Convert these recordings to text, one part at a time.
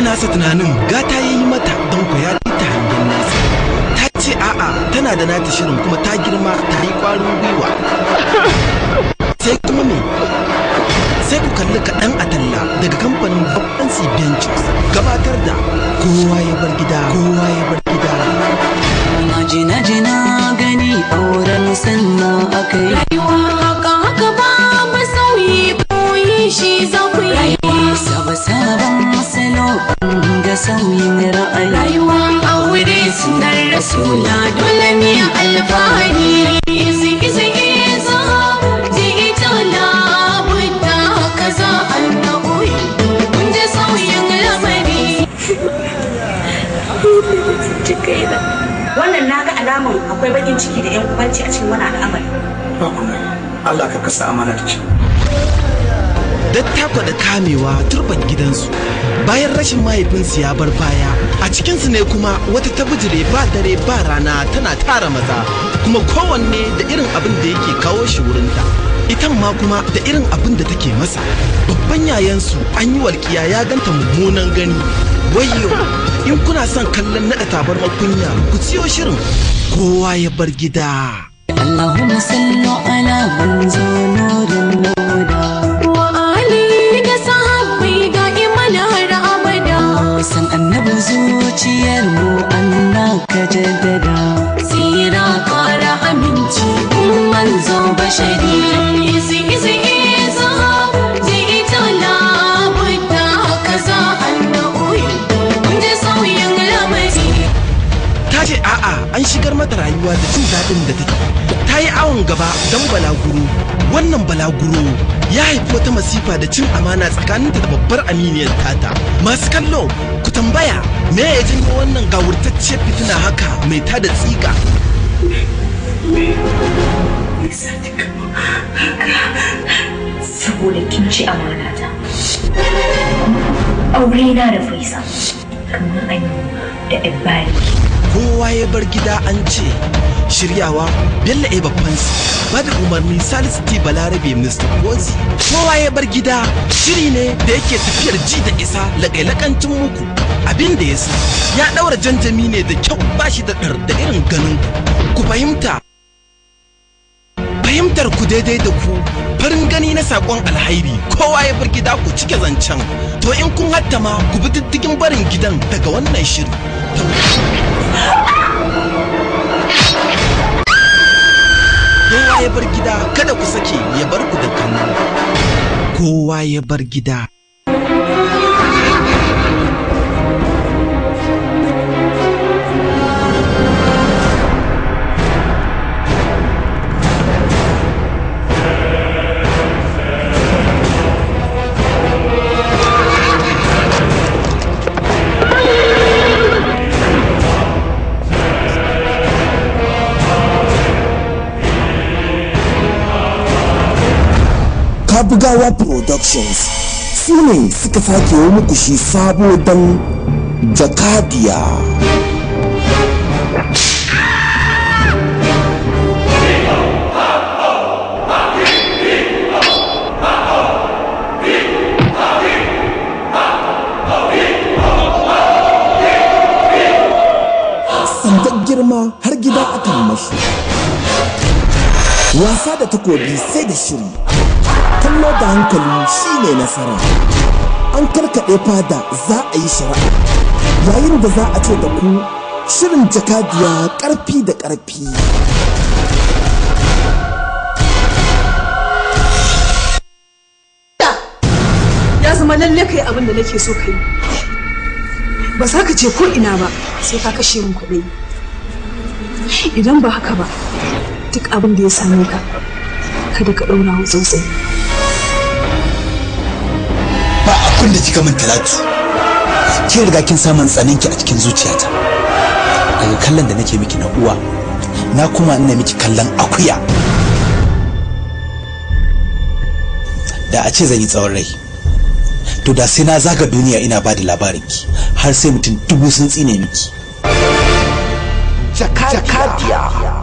nasa tunanin gata ya yi mata don ku ya ta hangen nesa ta ce a'a tana da nata shirin kuma ta girma ta yi ƙwarin gwiwa sai kuma me sai ku kalli kaɗan a talla daga kamfanin babban Ventures gabatar da kowa ya bar gida kowa ya bar gida Naji naji na gani auren sannan aka yi rayuwa haka haka ba masauyi koyi shi za ku yi Saba sabon salo ga sauyin ra'ayi rayuwa aure sunar rasula dole ne alfahari izi izi iza ji ita labudda kaza annabi kun ji sauyin lamari wannan na ga alaman akwai bakin ciki da yan ubanci a cikin wani al'amari ba kuma Allah ka kasa amana da kyau dattako da kamewa turban gidansu bayan rashin mahaifinsu ya bar baya a cikinsu ne kuma wata ta bijire ba dare ba rana tana tara maza kuma kowanne da irin abin da yake kawo shi wurinta itan ma kuma da irin abin da take masa babban yayansu an yi walƙiya ya ganta mummunan gani wayyo in kuna son kallon naɗa tabarmar kunya ku siyo shirin kowa ya bar gida Allahumma sallu ala manzo nurin nuda wa ali da sahabbai ga iman har abada san annabi zuciyar mu Allah ka jaddada tsira kara aminci kun manzo bashari izi izi iza ji ita labudda kaza annabi kun ji sauyin lamari ta ce a'a an shigar mata rayuwa da jin daɗin da take ta yi awon gaba don balaguro wannan balaguro ya haifi wata masifa da cin amana tsakaninta da babbar aminiyar tata masu kallo ku tambaya me ya janyo wannan gawurtacciyar fitina haka mai tada tsiga saboda kin ci amana ta aure na da faisa kamar an da ibari kowa ya bar gida an ce shiryawa bello e babbansu ba da umarni salisu t balarabe mr kozi kowa ya bar gida shiri ne da yake tafiyar ji da isa laƙailakancin muku abin da ya sa ya ɗaura janjami ne da kyau ba shi da ɗar da irin ganin ku ku fahimta fahimtar ku daidai da ku farin gani na sakon alhairi kowa ya bar gida ku cike zancen to in kun hattama ku bi diddigin barin gidan daga wannan shiri kowa ya bar gida kada ku sake ya bar ku da kallo kowa ya bar gida Kabugawa Productions su ne suka sake yi muku shi sabo don Jakadiya. Sandar girma har gida akan mashi. Wasa da takobi sai da shiri. kallo da hankali shine nasara an karkaɗe fada za a yi shari'a yayin da za a ce da ku shirin jakadiya ƙarfi da ƙarfi ya zama lalle kai abin da nake so ka yi ba za ka je ko ina ba sai ka kashe min kuɗi idan ba haka ba duk abin da ya same ka kada ka ɗaura wa tsautsayi ba abin da kika min talatu kin riga kin samun tsananki a cikin zuciyata daga kallon da nake miki na uwa na kuma ina miki kallon akuya da a ce zan yi tsawon rai to da sai na zaga duniya ina ba da labarinki har sai mutum dubu sun tsine miki jakadiya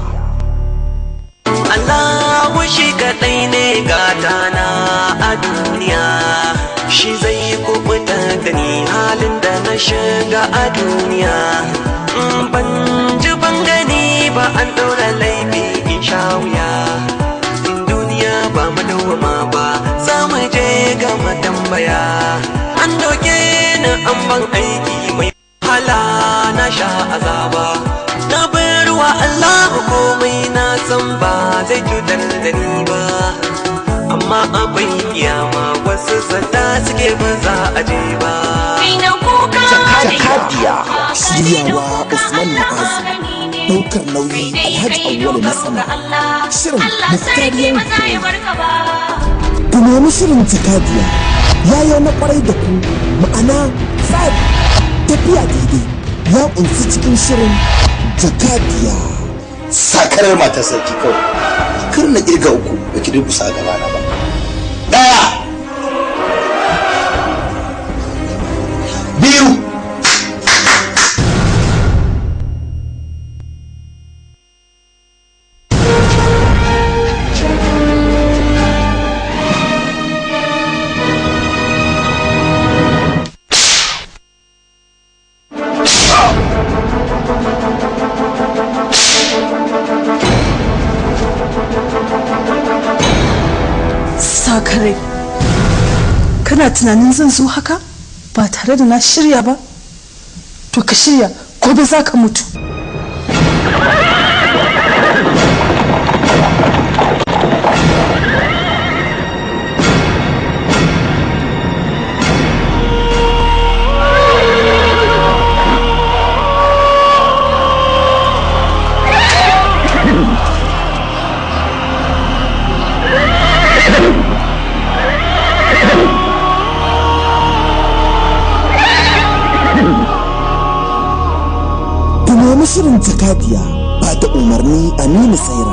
Allah shi kaɗai ne gatana a duniya shi zai kubuta da ni halin da na shiga a duniya in ban ji ban gani ba an ɗaura laifi in sha wuya in duniya ba mu dawama ba za mu je ga matambaya an doke ni an ban aiki mai wahala na sha azaba na bayarwa Allah komai na san ba zai cutar da ni ba amma abin kiyama wasu zata suke ba za a je ba jakadiya shiryawa usman ma'azu daukar nauyi alhaji awwalu na sama shirin muftariyar ku nemi shirin jakadiya yayo na kwarai da ku ma'ana tsari tafiya daidai ya kunsi cikin shirin jakadiya sakarar matar sarki kawai kar na kirga uku ba ki durkusa a gabana ba daya biyu sakare kana tunanin zan zo haka ba tare da na shirya ba to ka shirya gobe za ka mutu ku nemi shirin jakadiya ba da umarni aminu saira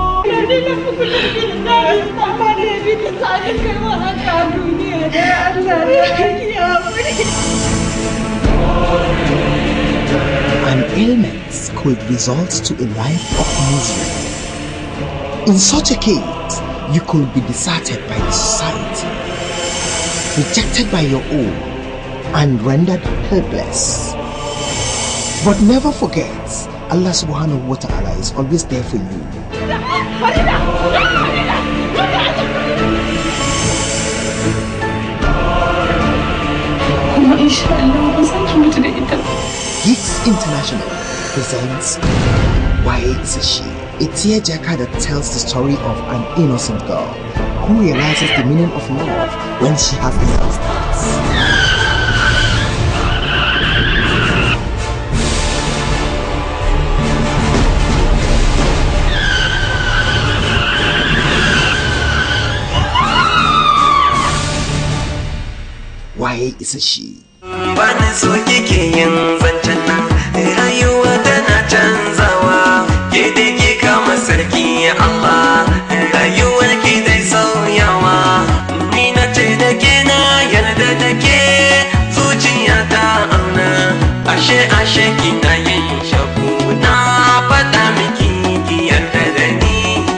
An ailment could result to a life of misery. In such a case, you could be deserted by the society, rejected by your own, and rendered helpless. But never forget, Allah subhanahu wa ta'ala is always there for you. kuma insha Allah ba za ki mutu da ita ba Geeks International presents Why Is a She? A tearjerker that tells the story of an innocent girl who realizes the meaning of love when she has lost it. Why is a she? bani so kike yin zancen nan rayuwa tana canzawa ke da ke kama sarki Allah rayuwar ki dai sauyawa ni na ce da ke na yarda da ke zuciya ta auna ashe ashe kina yin shaku na faɗa miki ki yarda da ni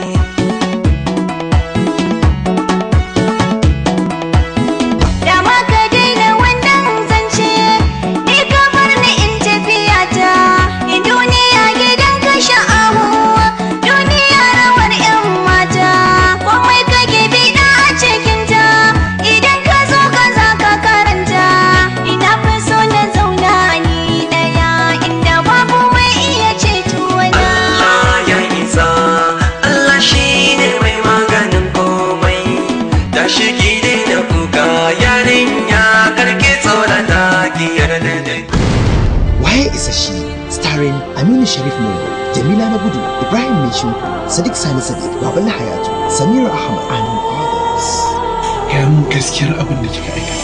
Da ma ka daina wannan zance, ni ka bar ni in tafiya ta. Duniya gidan ka sha'awu, duniya rawar 'yan mata. Komai kake biɗa a cikinta, idan ka zo ka za ka karanta. Ina fi so na zauna ni ɗaya, inda babu mai iya ceto na. Allah ya isa Allah shi ne mai maganin komai tashi ki daina kuka yarinya karki tsorata ki yarda da ni Why is a she? Starring Aminu Sharif Mungo, Jamila Nagudu, Ibrahim Meshu, Sadiq Sani Sadiq, Babala Hayatu, Samira Ahmad, and others. ya mun gaskiyar abin da kika aikata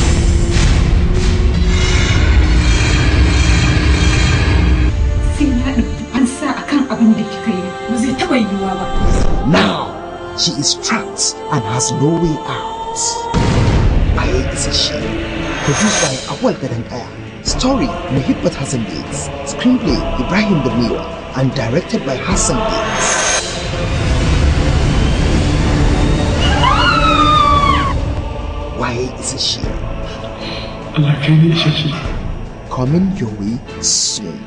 sai na ɗauki fansa akan abin da kika yi ba zai taɓa yiwuwa ba Now, she is trapped and has no way out. Why is a she? Produced by Awal Gadankaya. Story Muhibbat Hassan Gates. Screenplay Ibrahim Berniwa and directed by Hassan Gates. Why is a she? Allah kai ne isasshe coming your way soon.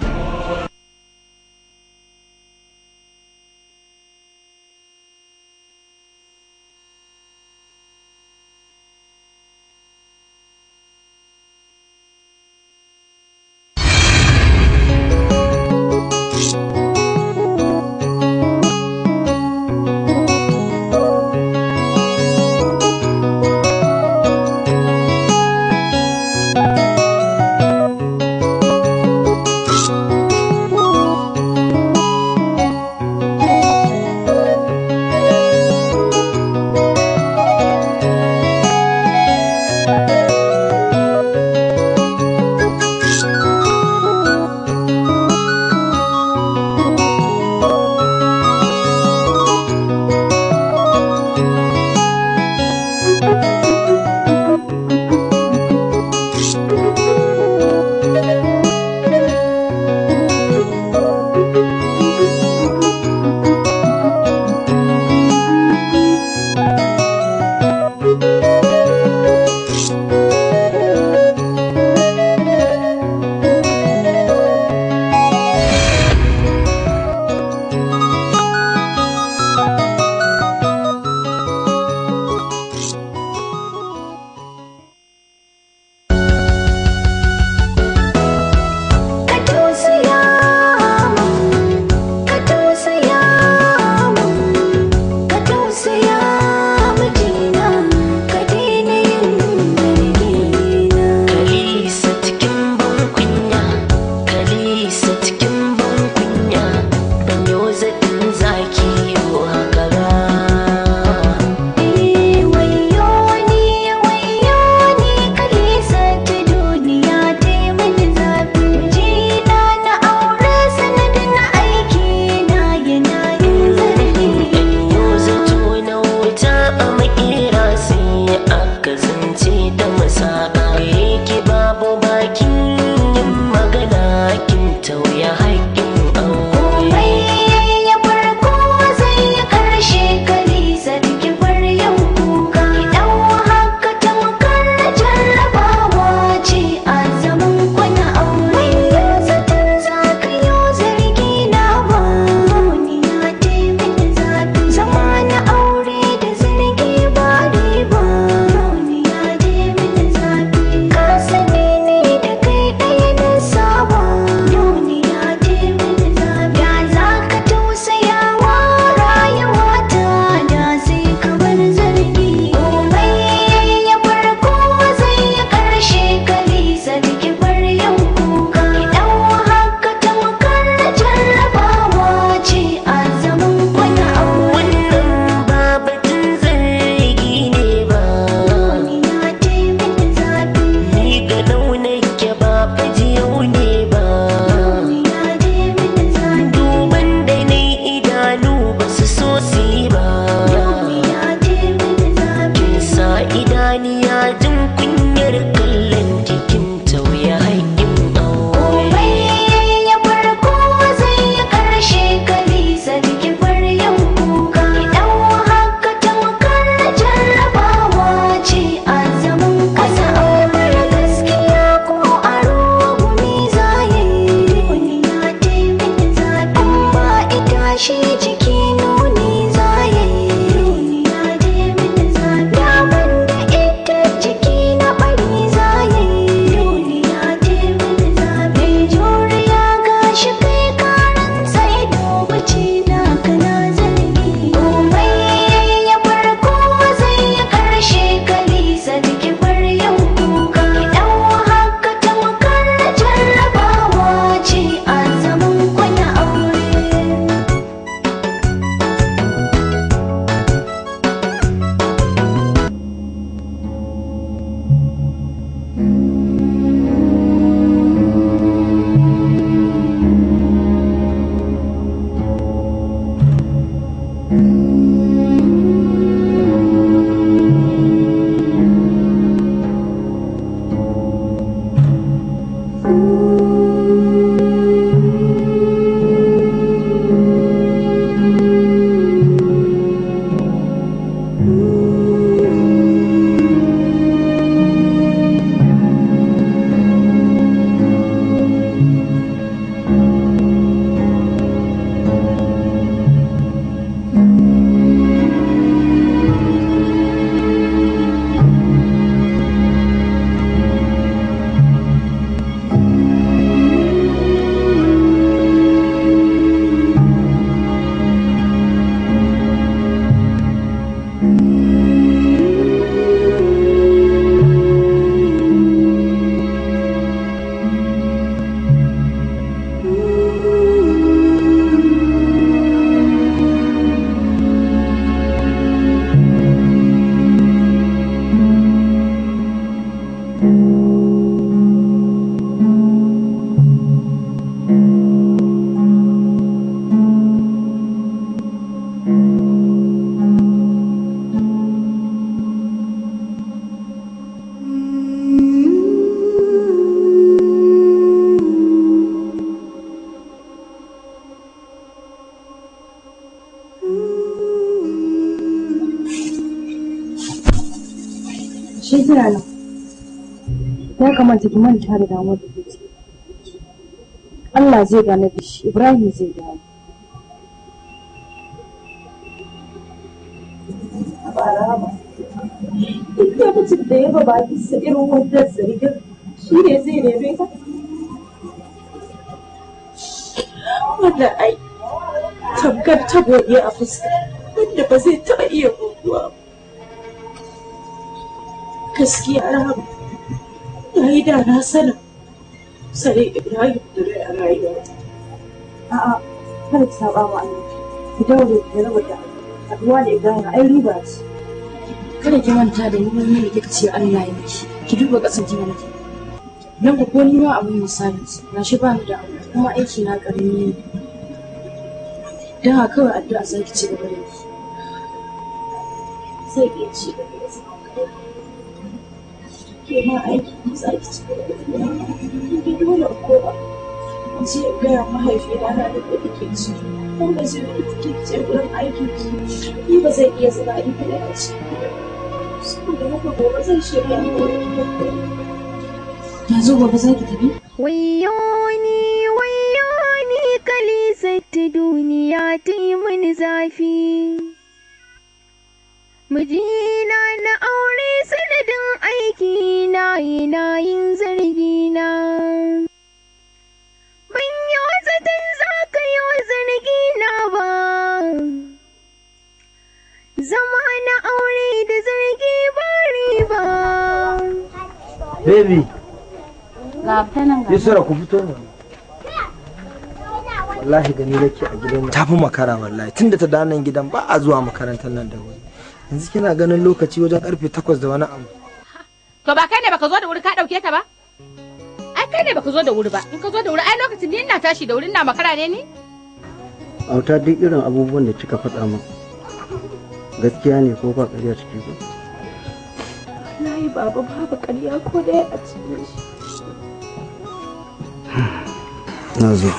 suna nan ya kamata ki manta da damuwar da ke ciki Allah zai gane da shi Ibrahim zai gane duk lokacin da ya ba bakinsa irin wannan zargin shi ne zai neme ta wannan ai tamkar tabo ne a fuska wanda ba zai taɓa iya goguwa ba gaskiya rahama na yi da na sanin sare ibrahim da rai a rayuwa a'a kada ki saba wa Allah ki daure ki raba da haduwa da Ibrahim ai riba ce kada ki manta da ni wani da kika ce Allah ya miki ki duba kasan ki mana nan ko ko ni ma abun misali na shi ba ni da abu kuma aiki na karami ne dan haka kawai addu'a sai ki ci gaba da yi zai iya ci gaba da zama ke ma aiki ne za ki ci gaba da yi ki dole ko ba ce gaya mahaifina na da kuɗi ke ci ko ba zai yi ke ce wurin aiki ni ba zai iya zama ni kaɗai a ci saboda haka gobe zan shirya yanzu gobe za ki tafi Wayoni, wayoni, kalisatti duniya ta yi mini zafi. Mijina na aure sanadin aiki na yana yin zargina. Ban yi zaton za ka yi wa zargina ba. Zama na aure da zargi ba riba. Baby, ga ta nan ga Yusra ku fito ne. Wallahi gani nake a gidan nan. Tafi makara wallahi tunda ta da nan gidan ba a zuwa makarantar nan da wuri. Yanzu kina ganin lokaci wajen karfe takwas da wani abu. To ba kai ne baka zo da wuri ka dauke ta ba? Ai kai ne baka zo da wuri ba. In ka zo da wuri ai lokacin ni ina tashi da wuri ina makara ne ni? auta duk irin abubuwan da kika faɗa min gaskiya ne ko ba ƙarya ciki ba wallahi baba babu ƙarya ko ɗaya a cikin shi na zo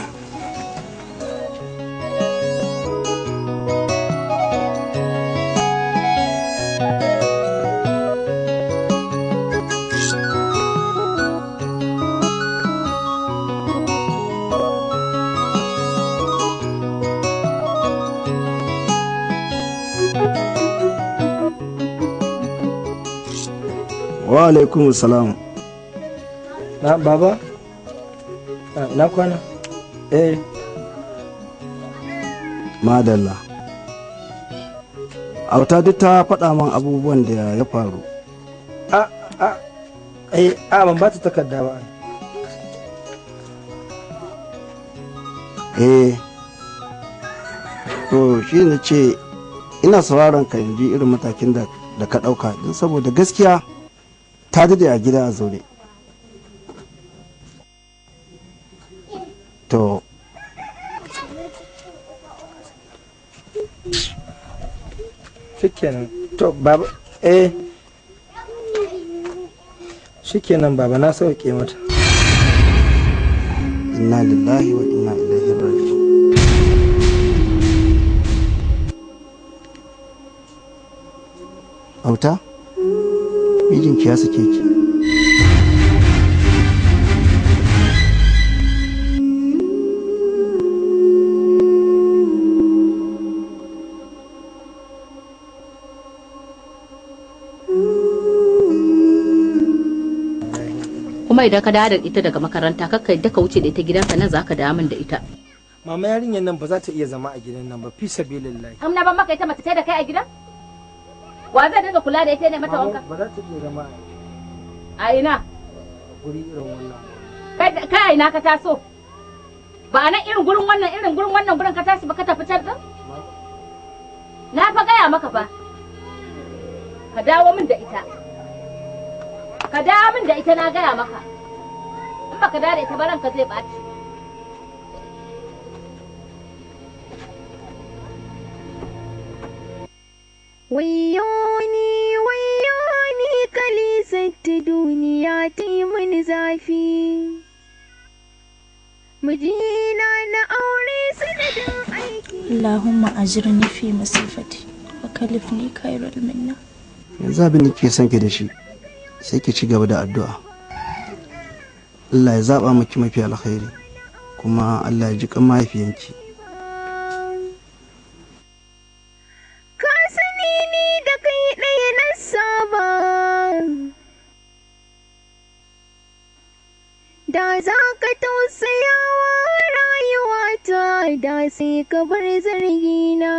wa alaikum salam Na baba? Ah, Na kwana? Eh, madalla auta duk ta faɗa min abubuwan da ya faru a a eh a ban ba ta takarda ba. eh to shi ne ce ina sauraron ka in ji irin matakin da da ka ɗauka don saboda gaskiya ta dade a gida a zaune to Shikenan. To baba eh Shikenan baba na sauke mata. inna lillahi wa inna ilaihi raji'un auta mijinki ya sake ki Kuma idan ka dawo da ita daga makaranta kakka yadda ka wuce da ita gidanka nan zaka dawo min da ita. Mama yarinyar nan ba za ta iya zama a gidan nan ba fi sabilillahi. Am na ban maka ita mace ce da kai a gidan? Wa zai dinga kula da ita ne mata wanka? Ba za ta iya zama A ina? a guri irin wannan. Kai kai a ina ka taso? Ba a nan irin gurin wannan irin gurin wannan gurin ka tashi ba ka tafi can din? Na fa gaya maka fa. Ka dawo min da ita. Ka dawo min da ita na gaya maka. In baka dawo da ita ba ranka zai ɓaci. Wayoni, wayoni, kalisatti duniya ta yi mini zafi. Mijina na aure sanadin aiki. اللهم أجرني في مصيبتي وكلفني خير منها yanzu abin da ke son ki da shi sai ki ci gaba da addu'a Allah ya zaba miki mafi alkhairi kuma Allah ya ji kan mahaifiyanki Ka sani ni da kai ɗaya na saba. Da za ka tausaya wa rayuwata da sai ka bar zargina.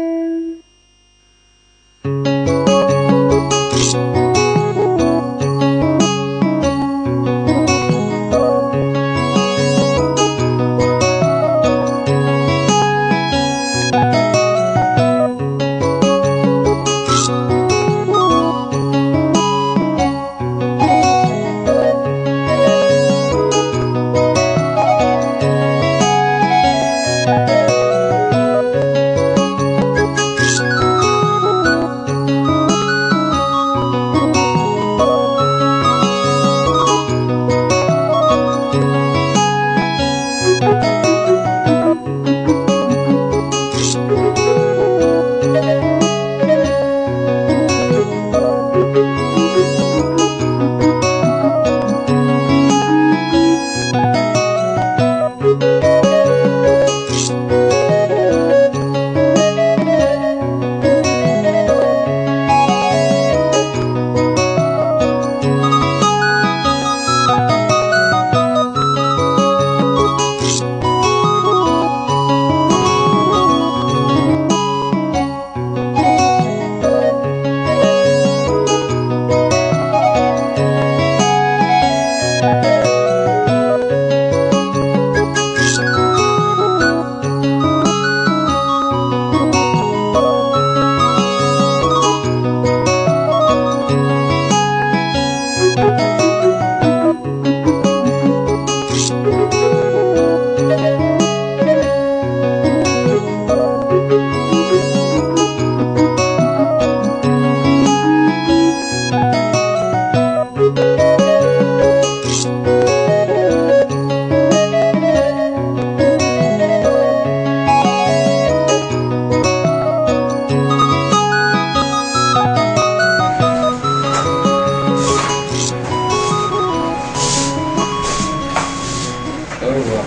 yawwa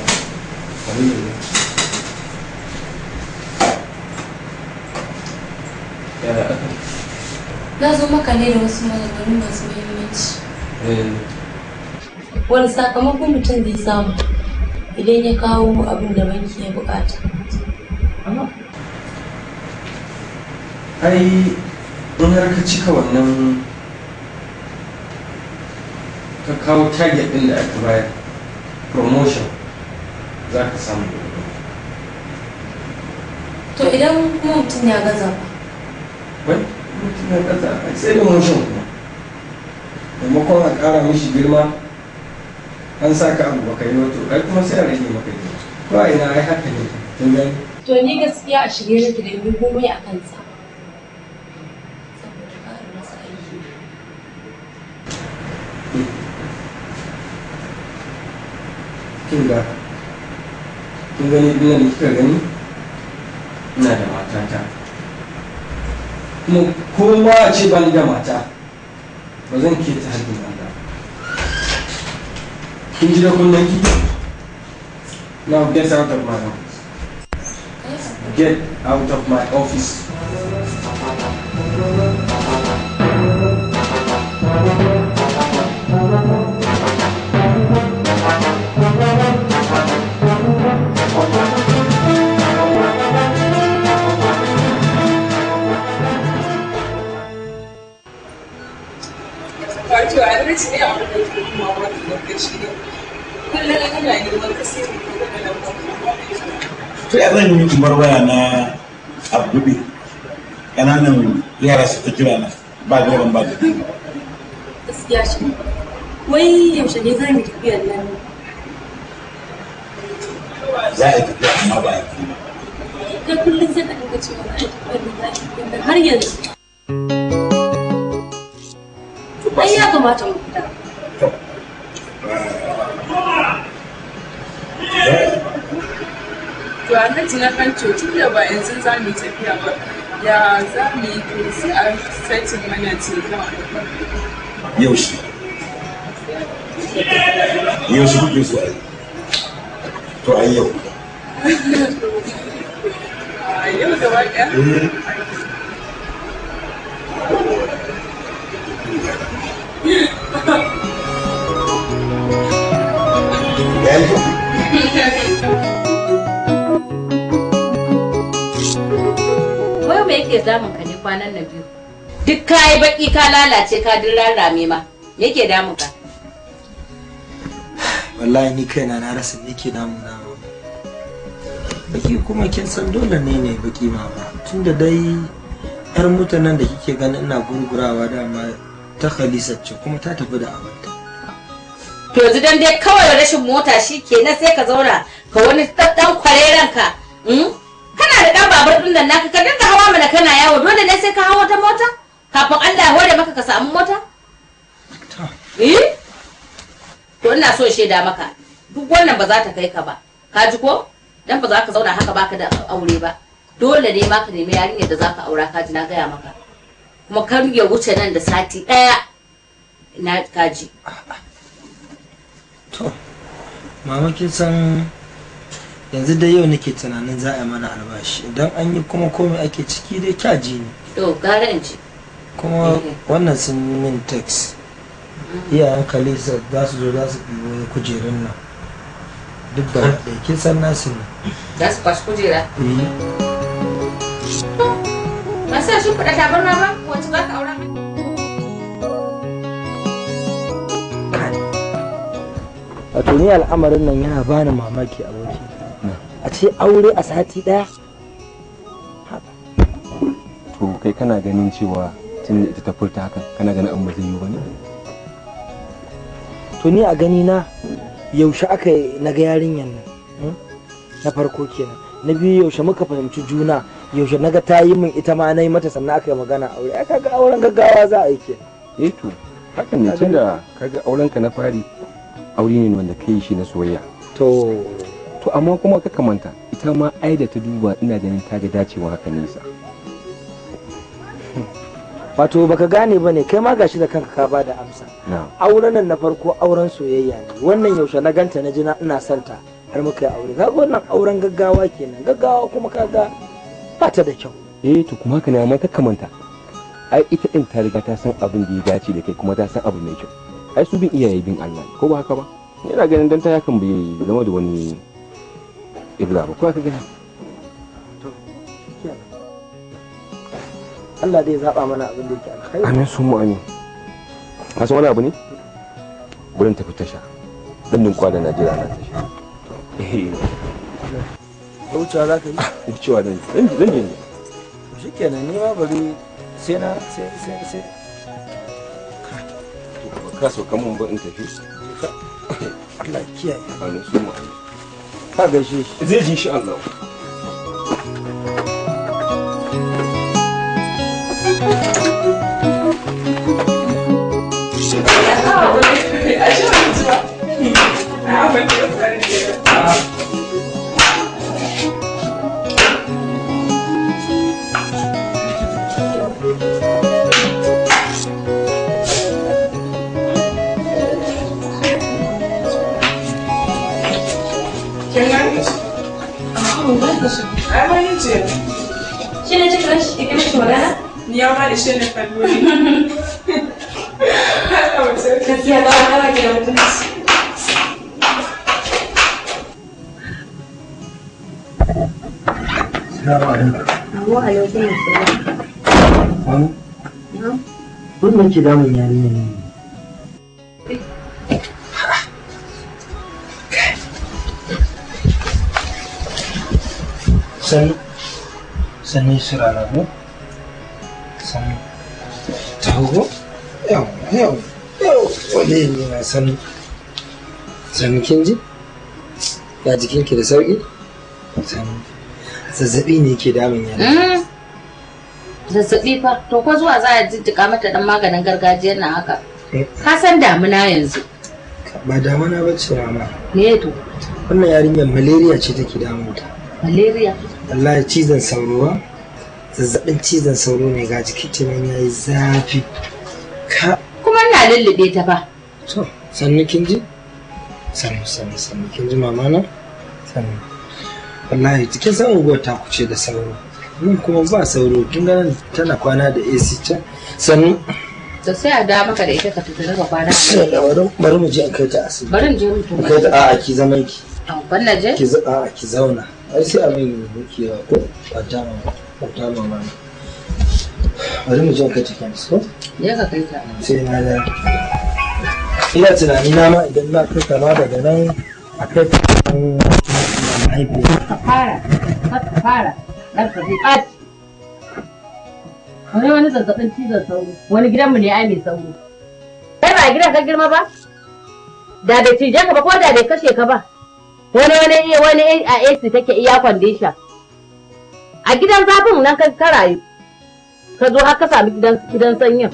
Aliyu. yaya aka Na zo maka ne da wasu maganganu masu muhimmanci. eh Wani sakamakon mutum zai samu idan ya kawo abin da banki ya bukata. ai in har ka cika wannan ka kawo target din da aka bayar promotion za ka samu To idan kuma mutum ya gaza ba, wai mutum ya kasa a sai promotion kuma maimakon a ƙara mishi girma an sa ka abu baka yi wato ai kuma sai a rage maka girma ko a ina ai haka ne kin gani to ni gaskiya a shirye nake da yi komai a kansa. Saboda ƙara masa aiki. kin ga kin gani dinnan da kika gani ina da matata kuma kowa a ce ban da mata ba zan ke ta haddin Allah kin ji da kunnen ki now get out of my office get out of my office wato a rikici ne abin da ke kuma wani lokaci ne kullum ina neman ka sai mu kuma da lambar to ya zan yi miki waya na abubuwa ƙananan yara su ta kira na ba gaban ba da Gaskiya shi. Wai yaushe ne za mu tafiyar nan? za a yi tafiya amma ba a yi Kai kullum sai ka dinga cewa za a yi tafiyar nan za a yi tafiyar nan har yanzu. Ai ya kamata mu fita. to alhaji na kan ce tun da ba yanzu za mu yi tafiya ba ya za mu yi to sai a saitin mana ce yaushe yau su kuke so a yi to a yi yau Yau gaba ɗaya. Wai me yake damun ka ne kwanan nan biyu? Duk kayi baki ka lalace ka duk rarrame ma. Me yake damun ka? wallahi ni kaina na rasa me yake damuna baki kuma kin san dole ne ne baki mama tunda dai yar mutanen da kike ganin ina gurgurawa dama ta khalisar ce kuma ta tafi da abinta To yanzu dan dai kawai rashin mota shi kenan sai ka zauna ka wani dan kwareren ka. mm? Kana da dan babur din nan naka ka dinga hawa mana kana yawo dole ne sai ka hawa ta mota? Kafin Allah ya hore maka ka samu mota? Eh? To ina so in shaida maka duk wannan ba za ta kai ka ba. Ka ji ko? Dan ba za ka zauna haka baka da aure ba. Dole ne ma ka nemi yarinyar da za ka aura ka ji na gaya maka. Kuma kar ya wuce nan da sati ɗaya. Ina kaji. to mama kin san yanzu dai yau nake tunanin za a yi mana albashi idan an yi kuma komai ake ciki dai kyaji ne To gara in ci. kuma wannan sun yi min text iyayen kalisa za su zo za su ɗibo kujerun nan duk da ɗaya kin san nasu ne Za su kwashi kujera. Eh. Ba sa shi kuɗa tabarma ba wacce za ka aura min. wato ni al'amarin nan yana bani mamaki aboki a ce aure a sati daya to kai kana ganin cewa tun da ita ta furta hakan kana ganin an ba zai yi ba ne to ni a gani na yaushe aka yi na ga yarinyan nan hmm? na farko kenan na biyu yaushe muka fahimci juna yaushe na ga ta yi min ita ma na yi mata sannan aka yi magana aure ai kaga auren gaggawa za a yi kenan eh to hakan ne tun da kaga auren ka na fari aure ne wanda kai shi na soyayya to to amma kuma ka kamanta ita ma ai da ta duba ina ganin ta ga dacewa haka nisa wato baka gane bane kai ma gashi da kanka ka ba da amsa na auren nan na farko auren soyayya ne wannan yaushe na ganta na jina ina son ta har muka yi aure kaga wannan auren gaggawa kenan gaggawa kuma kaga ba ta da kyau eh to kuma haka ne amma ka kamanta ai ita din ta riga ta san abin da ya dace da kai kuma ta san abu mai kyau ai su bin iyaye bin Allah ne ko ba haka ba ina ganin dan ta yakan bai zama da wani ibla ba ko ka gani Allah dai ya zaba mana abin da yake alkhairi amin sun mu amin ka san wani abu ne gurin tafi tasha dan din kwada Najeriya na tasha eh da wucewa za ka yi duk cewa dan dan dan je shi kenan ni ma bari sai na sai sai sai ka so kamun ba in tafi Allah ya kiyaye amin sun mu amin ka gaishe shi zai ji shi Allah Shi ne cikin shi kike mishi magana? Ni ya ma da shi ne kallo ne. Gaskiya ba a kara ki da mutunci. Assalamu alaikum Wa alaikum Mami, wannan ke damun yarinya ne sani sani su rarrabu sani taho yau yau yau wale ne na sani sani kin ji ya jikinki da sauki sani zazzabi ne ke damun yana Zazzaɓi fa, to ko zuwa za a jijjiga mata dan maganin gargajiyar nan haka. Ka san damuna yanzu. ba damana ba ce mama Me to? wannan yarinyar malaria ce take damunta Malaria. wallahi cizon sauro ba zazzabin cizon sauro ne ga jikin ta nan yayi zafi ka Kuma ina lullube ta fa. to sannu kin ji sannu sannu sannu kin ji mama na sannu wallahi cikin san unguwar ta kuce da sauro nan kuma ba sauro kin ga nan tana kwana da AC can sannu to sai a da maka da ita ka tafi daga kwana sai da bari bari mu je in kai ta asibiti bari in je mutu in kai ta a'a ki zaman ki ban na je ki za a'a ki zauna ai sai abin yake yawa ko kwanta ma kwanta ma ma bari mu je in kai ta kemis ko je ka kai ta sai na da ina tunani na ma idan na kai ta ma daga nan a kai ta kan mahaifiya ka fara ka fara dan ka zai ɓaci wani wani zazzabin cizon sauro wani gidanmu ne ai mai sauro kai ba a gidan ka girma ba da bai cije ka ba ko da bai kashe ka ba wani wani wani a AC take iya kwandisha a gidan zafin nan ka ka rayu ka zo har ka sami gidan gidan sanyin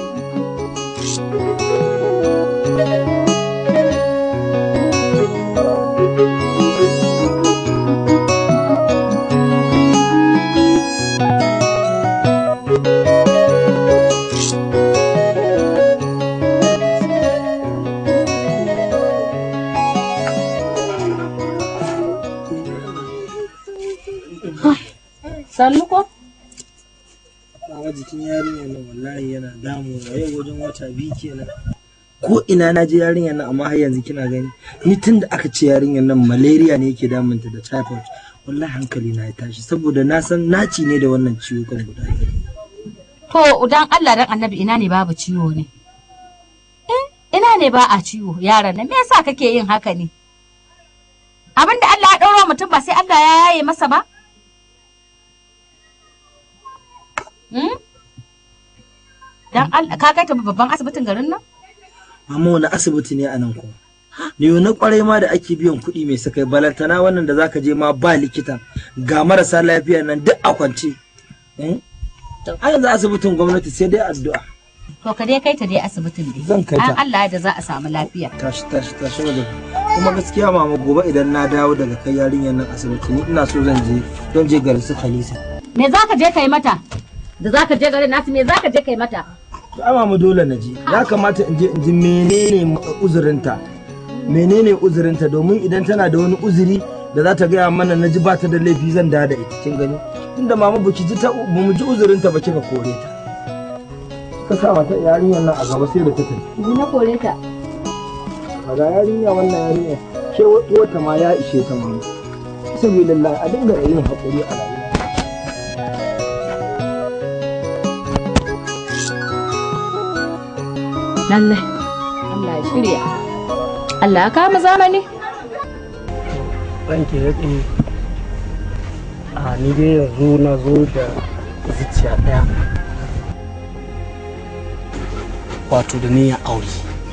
sannu ko Baba jikin yarinyar nan wallahi yana damu yau wajen wata biyu kenan. Ko ina na je yarinyar nan amma har yanzu kina gani. Ni tun da aka ce yarinyar nan malaria ne yake damunta da typhoid. Wallahi hankali na ya tashi saboda na san naci ne da wannan ciwo kan guda biyu. To dan Allah dan Annabi ina ne babu ciwo ne? Eh, ina ne ba a ciwo yaran nan me yasa kake yin haka ne? Abin da Allah ya ɗaura mutum ba sai Allah ya yaye masa ba? Hmm? Dan Allah ka kai ta babban asibitin garin nan? Mama wani asibiti ne a nan kuma. Ni na kwarai ma da ake biyan kuɗi mai sakai balantana wannan da zaka je ma ba likita ga marasa lafiya nan duk a kwance. Eh? A yanzu asibitin gwamnati sai dai addu'a. To ka dai kai ta dai asibitin dai. Zan kai ta. An Allah da za a samu lafiya. Tashi tashi tashi wajen. Kuma gaskiya mama gobe idan na dawo daga kai yarinyar nan asibiti ni ina so zan je zan je garin su Khalisa. Me za ka je kai mata? Da za ka je garin nasu me za ka je kai mata? Amma mu dole na je. Ya kamata in je in ji menene uzurinta. Menene uzurinta domin idan tana da wani uzuri da za ta gaya mana na ji ba ta da laifi zan da da ita kin gani. Tunda mama baki ji ta ba mu ji uzurinta ba kika kore ta. Ka sa mata yarinyar nan a gaba sai da ta tafi. Ni na kore ta. Ga yarinya wannan yarinya ke wata ma ya ishe ta mama. Sabilillah a dinga yin haƙuri a rayuwa. Lallai. Allah ya shirya. Allah ya kama zamani. ranke ya tsaye a ni dai yanzu na zo da zuciya ɗaya wato da niyyar aure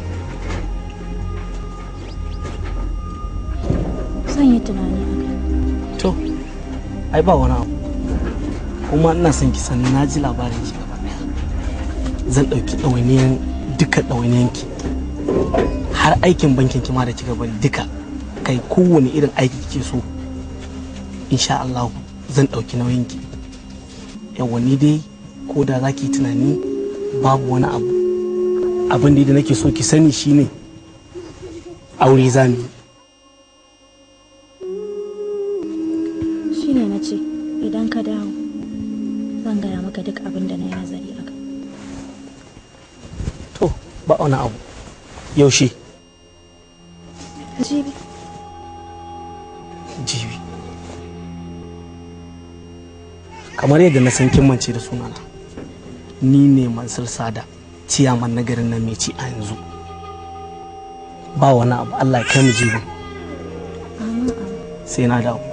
Zan yi tunani a kai. to ai ba wani abu kuma ina son ki san na ji labarin ki gaba ɗaya zan ɗauki ɗawainiyan duka ɗawainiyan ki har aikin bankin ki ma da kika bani duka kai kowane irin aiki kike so insha Allah zan ɗauki nauyin ki yawa ni dai ko da za ki yi tunani babu wani abu abin da nake so ki sani shine aure za mu yi Shi ne na ce idan ka dawo zan gaya maka duk abin da na yi nazari a kai. to ba wani abu yaushe Jibi. jibi kamar yadda na san kin mance da sunana ni ne mansur sada ciyaman na garin nan mai ci a yanzu ba wani abu allah ya kai mu jibin sai na dawo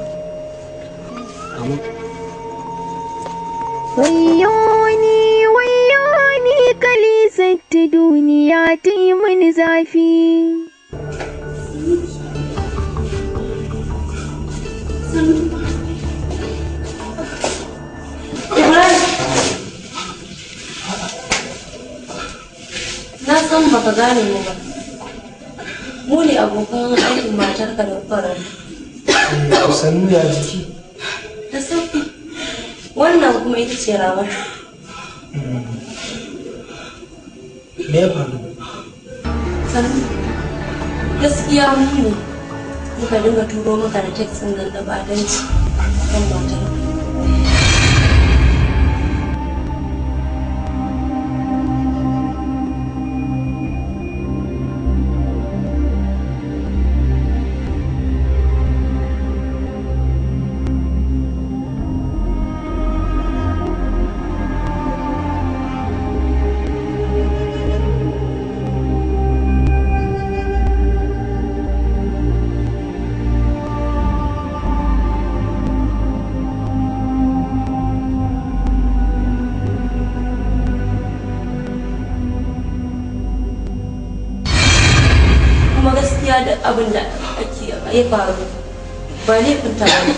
Amin. Wayoni, wayoni, kalisar ta duniya ta yi mini zafi. Na san baka gane mu ba. Mu ne abokan aikin matarka da farar. Sannu ya jiki. Da sauki. Wannan kuma ita ce ramatu. Me ya faru? Ta sannu gaskiya mu ne muka dinga turo maka da text ɗin nan da badanci kan matar kuma gaskiya da abin da ake ya faru ba laifin ta bane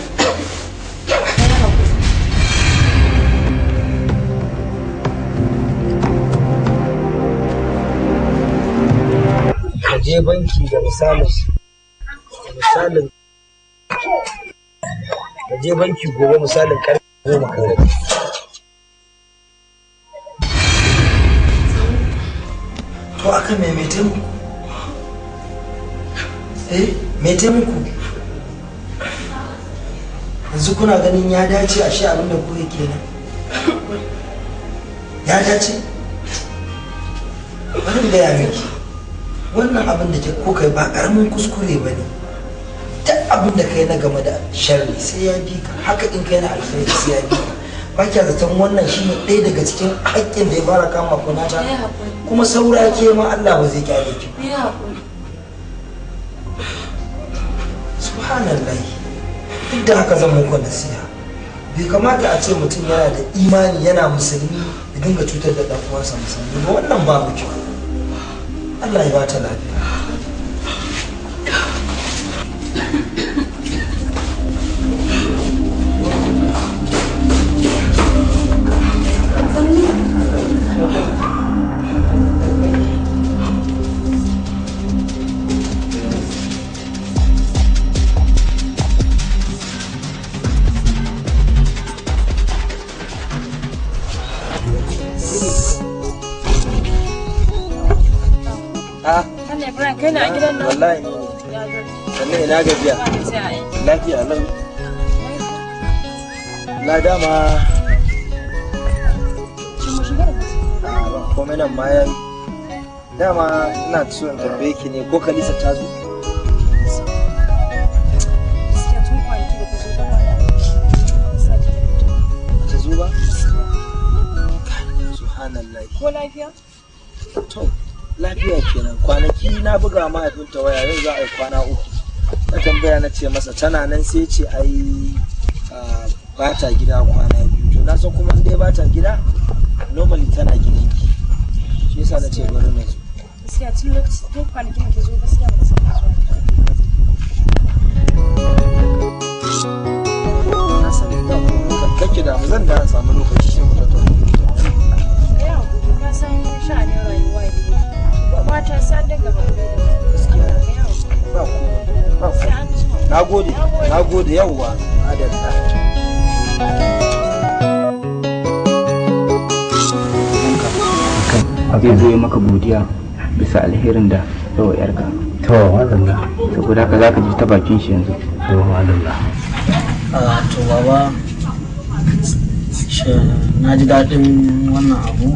ka je banki da misalin misalin ka je banki gobe misalin karfe goma kan rabi to akan me mai taimako eh mai taimako yanzu kuna ganin ya dace a shi abinda ku yake nan ya dace bari in gaya miki wannan abin da ke ko kai ba karamin kuskure ba ne duk abin da kai na game da sharri sai ya bi ka haka in kai na alkhairi sai ya bi ka ba kya zaton wannan shine ɗaya daga cikin haƙƙin da ya fara kama ku na ta kuma saura ke ma Allah ba zai kyale ki ba. ya haƙuri subhanallah duk da haka zan muku nasiha bai kamata a ce mutum yana da imani yana musulmi ya dinga cutar da ɗan uwansa musulmi ba wannan babu kyau Allah ya bata lafiya a Sannan Ibrahim kai na a gidan nan? wallahi sannan ina gajiya lafiya lau na dama ba komai nan ma yayi dama ina so in tambaye ki ne ko kalisa ta zo ta zo ba subhanallah Ko lafiya? to lafiya kenan kwanaki na buga mahaifinta waya yau za a yi kwana uku na tambaya na ce masa tana nan sai ce ai ah, ba ta gida kwana biyu to na san kuma in dai ba ta gida normally tana gidanki shi yasa na ce bari na zo Gaskiya tun lokaci tun kwanakin da ke zo gaskiya ba ta saba zuwa. na sani ba komai kake da mu zan da samu lokaci sai mu tattauna Ka yi haƙuri ka san sha'anin rayuwa ne. Mata sa da gaba da gaskiya. Ka yi haƙuri. ba komai ba komai na gode na gode yawwa adalla zai zo ya maka godiya bisa alherin da yawa yarka to madalla saboda haka zaka ji ta bakin shi yanzu to madalla a to baba shi- na ji daɗin wannan abu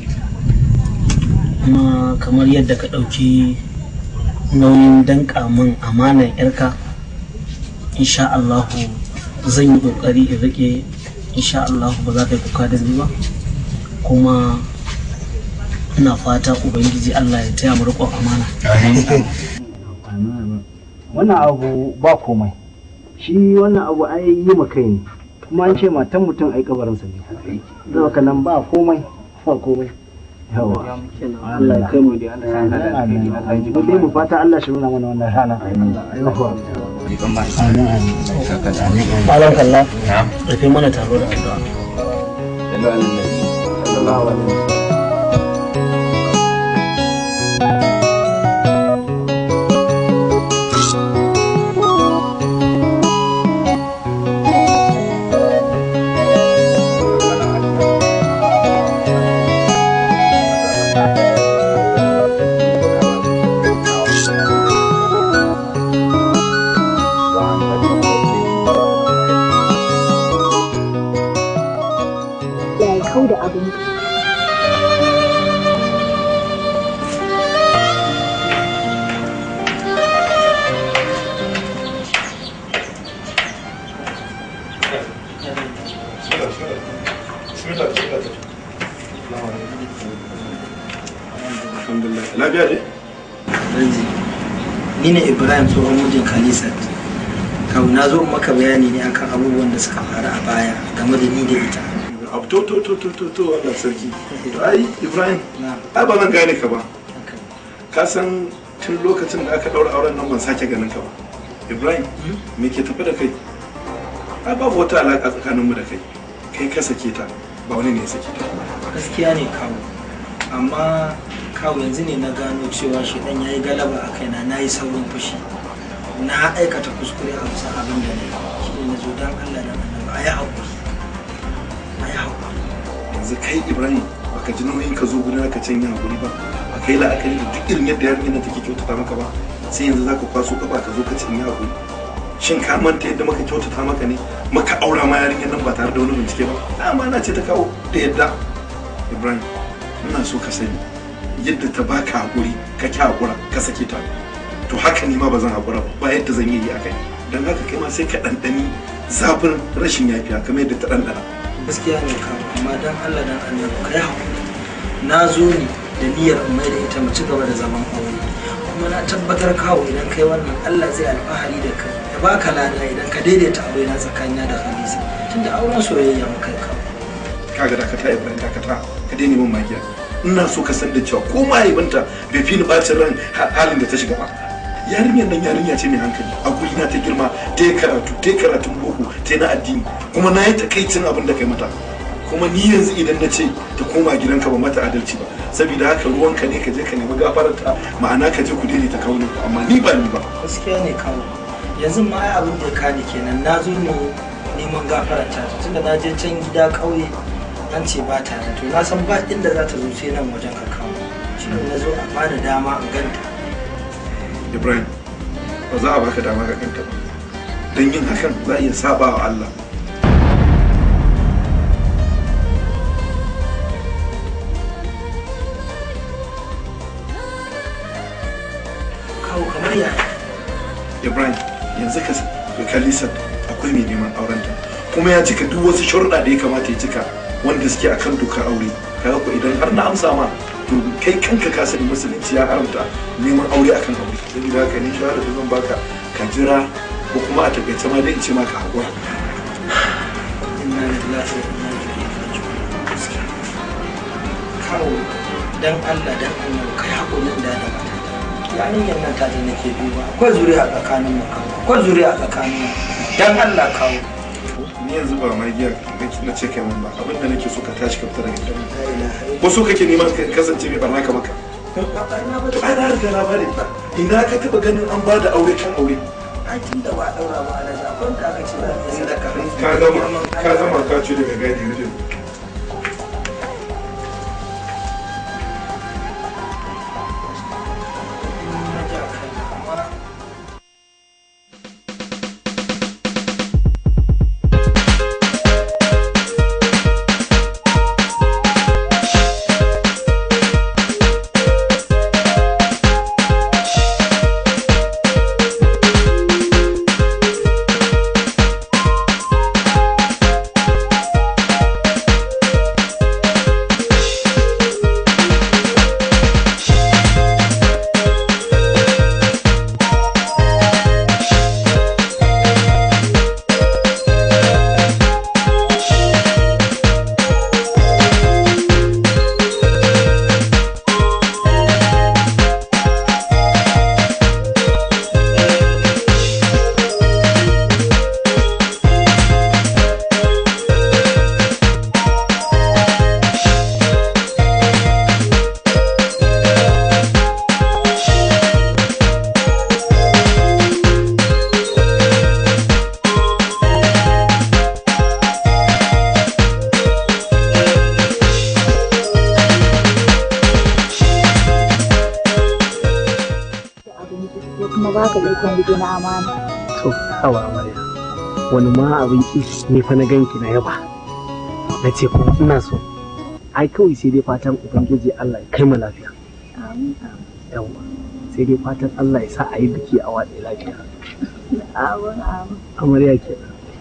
kuma kamar yadda ka ɗauki nauyin danƙa min amanar yarka insha Allahu zan yi ƙoƙari in riƙe insha Allahu ba za ka yi kuka da ni ba kuma ina fata ubangiji Allah ya taya mu riƙon amana wannan abu ba komai shi wannan abu ai yi ma kai ne kuma an ce matan mutum ai kabarinsa ne zai ka nan ba komai ba komai yawa Allah ya kai mu da Allah mu dai mu fata Allah shi nuna mana wannan rana yawa amin amin Malam kalla rufe mana taro da addu'a sallallahu alaihi wasallam abin lafiya ne Ranzi, ni ne Ibrahim tsohon mijin Khalisat. Kawu na zo in maka bayani ne akan abubuwan da suka faru a baya game da ni da ita. abu to to to to to to Allah sarki to ai Ibrahim ai ba zan gane ka ba ka san tun lokacin da aka daura auren nan ban sake ganin ka ba Ibrahim me ke tafi da kai ai babu wata alaka tsakaninmu da kai kai ka sake ta ba wani ne ya sake ta Gaskiya ne kawu. Amma kawu yanzu ne na gano cewa shi dan yayi galaba a kaina na yi saurin fushi. Na aikata kuskure a bisa abin da na yi. Shi ne na zo don Allah da annabi a yi haƙuri. A yi haƙuri. yanzu kai Ibrahim baka ji nauyin ka zo gurin ka can yin hakuri ba ba kai la'akari da duk irin yadda yarinyar nan take kyautata maka ba sai yanzu zaka kwaso kafa ka zo ka ce in yi hakuri shin ka manta yadda muka kyautata maka ne muka aura ma yarinyar nan ba tare da wani bincike ba amana ce ta kawo da yadda Ibrahim ina so ka sani yadda ta baka hakuri ka ki hakura ka sake ta to haka ni ma ba zan hakura ba ba yadda zan yi yi akai dan haka kai ma sai ka ɗanɗani zafin rashin yafiya kamar yadda ta ɗanɗana gaskiya ne kawo amma don Allah dan annabi kai haƙuri na zo ne da niyyar in mai da ita mu ci gaba da zaman aure kuma na tabbatar kawo idan kai wannan Allah zai alfahari da kai ya baka lada idan ka daidaita aure na tsakanina da Khadija tunda auren soyayya mu kai kawo kaga dakata Ibrahim dakata ka daina min magiya ina so ka san da cewa ko mahaifinta bai fi ni bacin ran ha- halin da ta shiga ba yarinyar nan yarinya ce mai hankali a guri na ta girma ta yi karatu ta yi karatun boko ta yi na addini kuma na yi takaicin abin da kai mata kuma ni yanzu idan na ce ta koma gidanka ba mata adalci ba saboda haka ruwanka ne ka je ka nemi gafararta ma'ana ka je ku daidaita kaunin ku amma ni ba ni ba gaskiya ne kawo yanzu ma ai abin da ya kani kenan na zo ne neman gafaranta ta tunda na je can gida ƙauye an ce ba ta nan to na san ba inda za ta zo sai nan wajen ka kawo shi ne na zo a bani dama in ganta Ibrahim ba za a baka dama ka kanta ba don yin hakan za a iya saba wa Allah kawo kamar yaya Ibrahim yanzu ka ka kalli Sad akwai mai neman aurenta kuma ya cika duk wasu sharuɗa da ya kamata ya cika wanda suke akan dokar aure kaga ko idan har na amsa ma to kai kanka ka sani musulunci ya haramta neman aure akan aure saboda haka ni shawara da zan baka ka jira ko kuma a takaice ma dai in ce maka hakura inna lillahi wa inna ilaihi raji'un kawo dan Allah dan Allah kai hakurin da da mata yarinyar nan ta je nake duba akwai zuriya tsakanin mu kawo akwai zuriya tsakanin mu dan Allah kawo ni yanzu ba ma giya na ce kai mun ba abinda nake so ka tashi ka fita daga gidan ko so kake neman ka kasance mai barna ka maka to ai na riga na bari ina ka taba ganin an bada aure kan aure ai tun da ba daura ba ala da ban da aka ce za a sadaka ka gama ka gama ka ce daga gadi rufin ko kuma baka ikon gidi na amana to hawa amarya wani ma abin ki ne fa na ganki na yaba na ce kuma ina so ai kawai sai dai fatan ubangiji Allah ya kai mu lafiya yawa sai dai fatan Allah ya sa a yi biki a watsa lafiya Amin, amin. amarya ke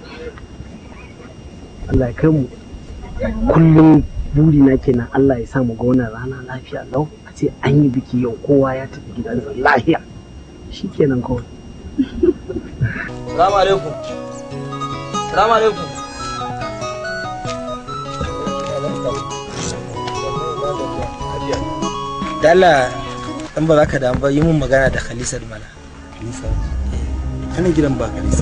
Allah ya kai mu kullum buri na kenan Allah ya sa mu ga wannan rana lafiya lau a ce an yi biki yau kowa ya tafi gidansa lafiya shikenan kawai Salamu alaikum. Salamu alaikum. Dala dan ba za ka damu ba yi mun magana da Khalisa mana. Kalisa. Kana gidan ba Kalisa.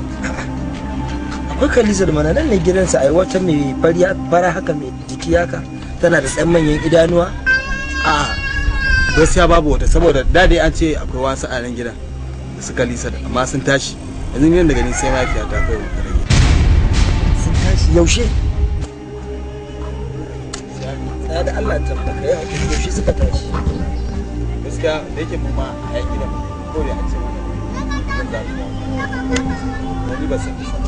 Akwai Khalisa mana nan ne gidansa ai wata mai fariya fara haka mai jiki haka tana da tsan manyan idanuwa. A'a gaskiya babu wata saboda da dai an ce akwai wasu a nan gidan da su Kalisa amma sun tashi. Yanzu gidan da gani sai mafiya ta kai ta rage. Sun tashi yaushe? Tsaya da Allah ta baka ya yaushe suka tashi. Gaskiya da yake mu ma a yan gidan ko da an ce mana zan za mu dawo. Wani ba san san.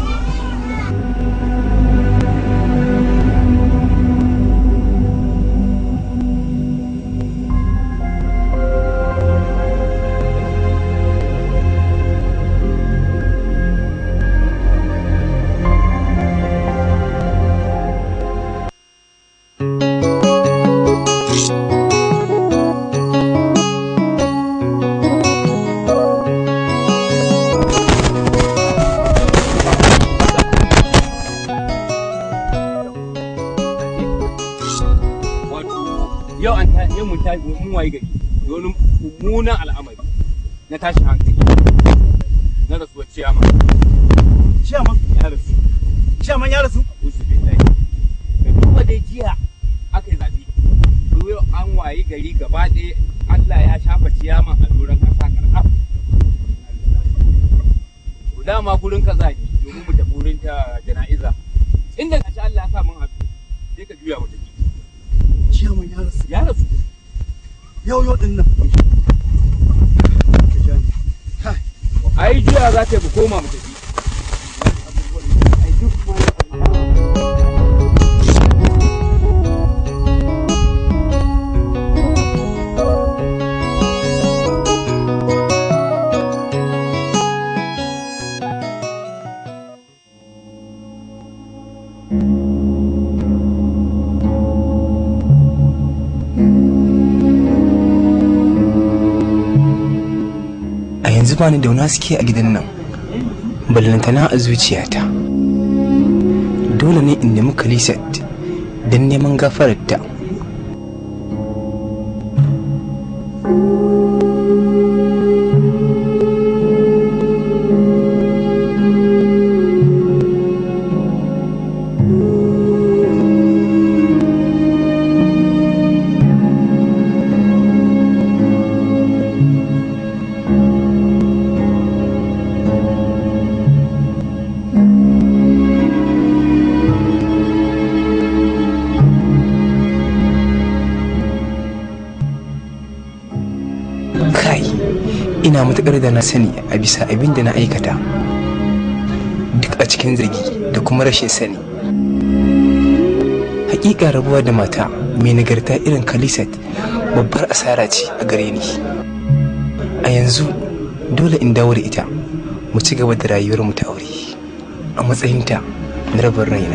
yau an ta yau mun ta mun waye gari da wani mummunan al'amari na tashin hankali na rasuwar ciyama Ciyaman? ya rasu Ciyaman ya rasu? usu billahi da duba dai jiya aka yi zaɓe to yau an waye gari gaba ɗaya Allah ya shafa ciyaman a doron ƙasa karɓar to dama gurin kaza ne domin mu tafi wurin ta jana'iza inda gashi Allah ya sa mun haɗu sai ka juya mu tafi Ciyaman ya rasu. ya rasu Yau yau din nan. ai juya za ta yi mu koma mu tafi a yanzu bani da wani haske a gidan nan ballantana a zuciyata dole ne in nemi kalisat don neman gafararta kai ina matuƙar da na sani a bisa abin da na aikata duk a cikin zargi da kuma rashin sani hakika rabuwa da mata mai nagarta irin kalisat babbar asara ce a gare ni a yanzu dole in dawo da ita mu ci gaba da rayuwar mu ta aure a matsayinta na rabin raina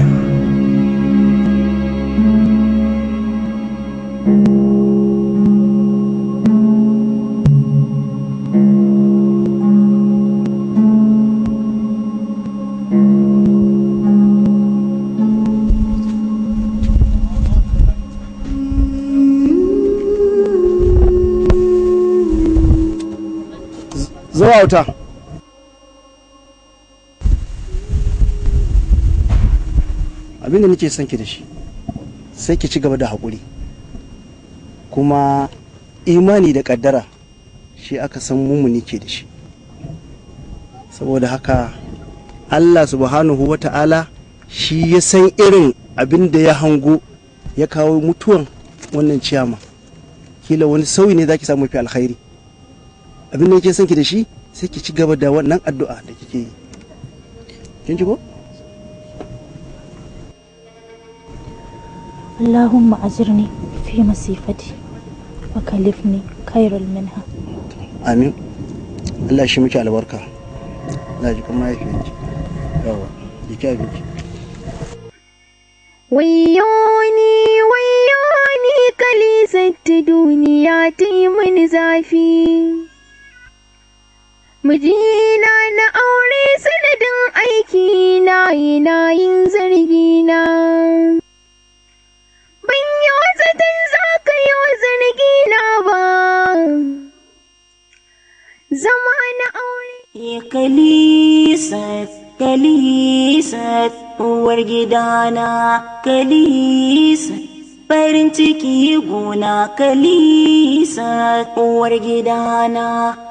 Zuwa wuta. Abin da nake son ki da shi sai ki ci gaba da haƙuri. Kuma imani da ƙaddara shi aka san mumuni ke da shi. Saboda haka Allah subhanahu wa ta'ala shi ya san irin abin da ya hango ya kawo mutuwan wannan ciyama. Kila wani sauyi ne za ki samu fi alkhairi. abin da yake son ki da shi sai ki ci gaba da wannan addu'a da kike yi kin ji ko اللهم أجرني في مصيفتي وكلفني خيرا منها amin Allah shi miki albarka na ji kuma mahaifiyarki yawa jiki abinci Wayyoni, wayyoni, kalisar ta duniya ta yi mini zafi. Mijina na aure sanadin aiki na yana yin zargina. Ban yi zaton za ka yi wa zargina ba. Zama na aure. Kalisat, Kalisat, uwar gidana, Kalisat, farin ciki gona, Kalisat, uwar gidana,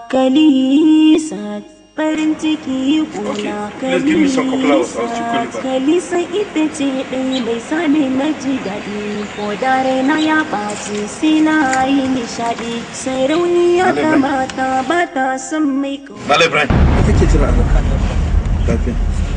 Kalisat, farin ciki gona, let's give me some couple hours. I'll still call you Kalisat, back. Kalisa ita ce ɗaya bai sani na ji daɗi, ko da raina ya ɓaci sai na yi nishaɗi, sarauniya ta Malam mata ba ta son mai Malam Ibrahim. Me kake jira a Lafiya.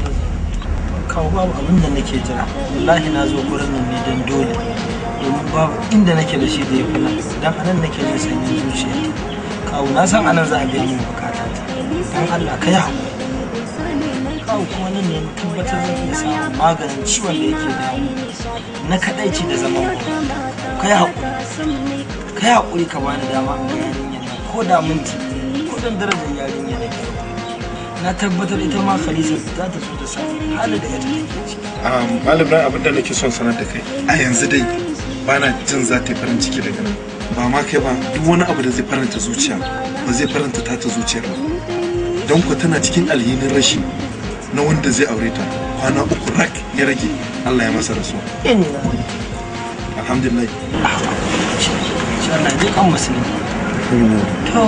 kawo babu abin da nake jira wallahi na zo gurin nan ne don dole domin babu inda nake da shi da ya fi nan dan anan nake jin sanyin zuciya kawo na san anan za a biya min bukata ta dan Allah ka yi hakuri kawo kuma nan ne na tabbatar zan iya samun maganin ciwon da yake damu na kadaici da zaman ka yi hakuri ka yi hakuri ka bani dama in ga yarinyar nan ko da minti ko dan darajar yarinyar nan na tabbatar ita ma Khadija za ta so ta samu halin da ita take ciki Um, Malam Ibrahim abin da nake son sanar da kai a yanzu dai bana jin za ta yi farin ciki daga nan ba ma kai ba duk wani abu da zai faranta zuciya ba zai faranta ta ta zuciyar ba don ku tana cikin alhinin rashi na wanda zai aure ta kwana uku rak ya rage Allah ya masa rasuwa inna alhamdulillah shi Allah zai kan musulmi to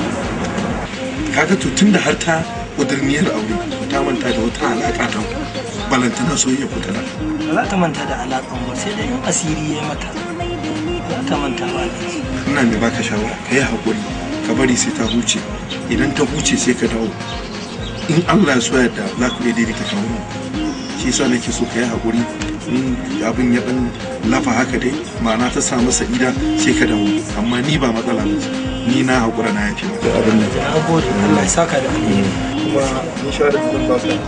kaga to tunda har ta kudurniyar aure to ta manta da wata alaka ta balantana soyayya ku tana ba za ta manta da alaƙan ba sai dai in asiri ya mata ba za ta manta ba ina mai baka shawara ka yi haƙuri ka bari sai ta huce idan ta huce sai ka dawo in Allah ya so yadda za ku iya daidaita kawo mu shi yasa nake so ka yi haƙuri in abin ya dan lafa haka dai ma'ana ta samu sa'ida sai ka dawo amma ni ba matsala ba ce. ni na haƙura na yafi maka abin da na gode Allah ya saka da alheri kuma in sha da zan ba ka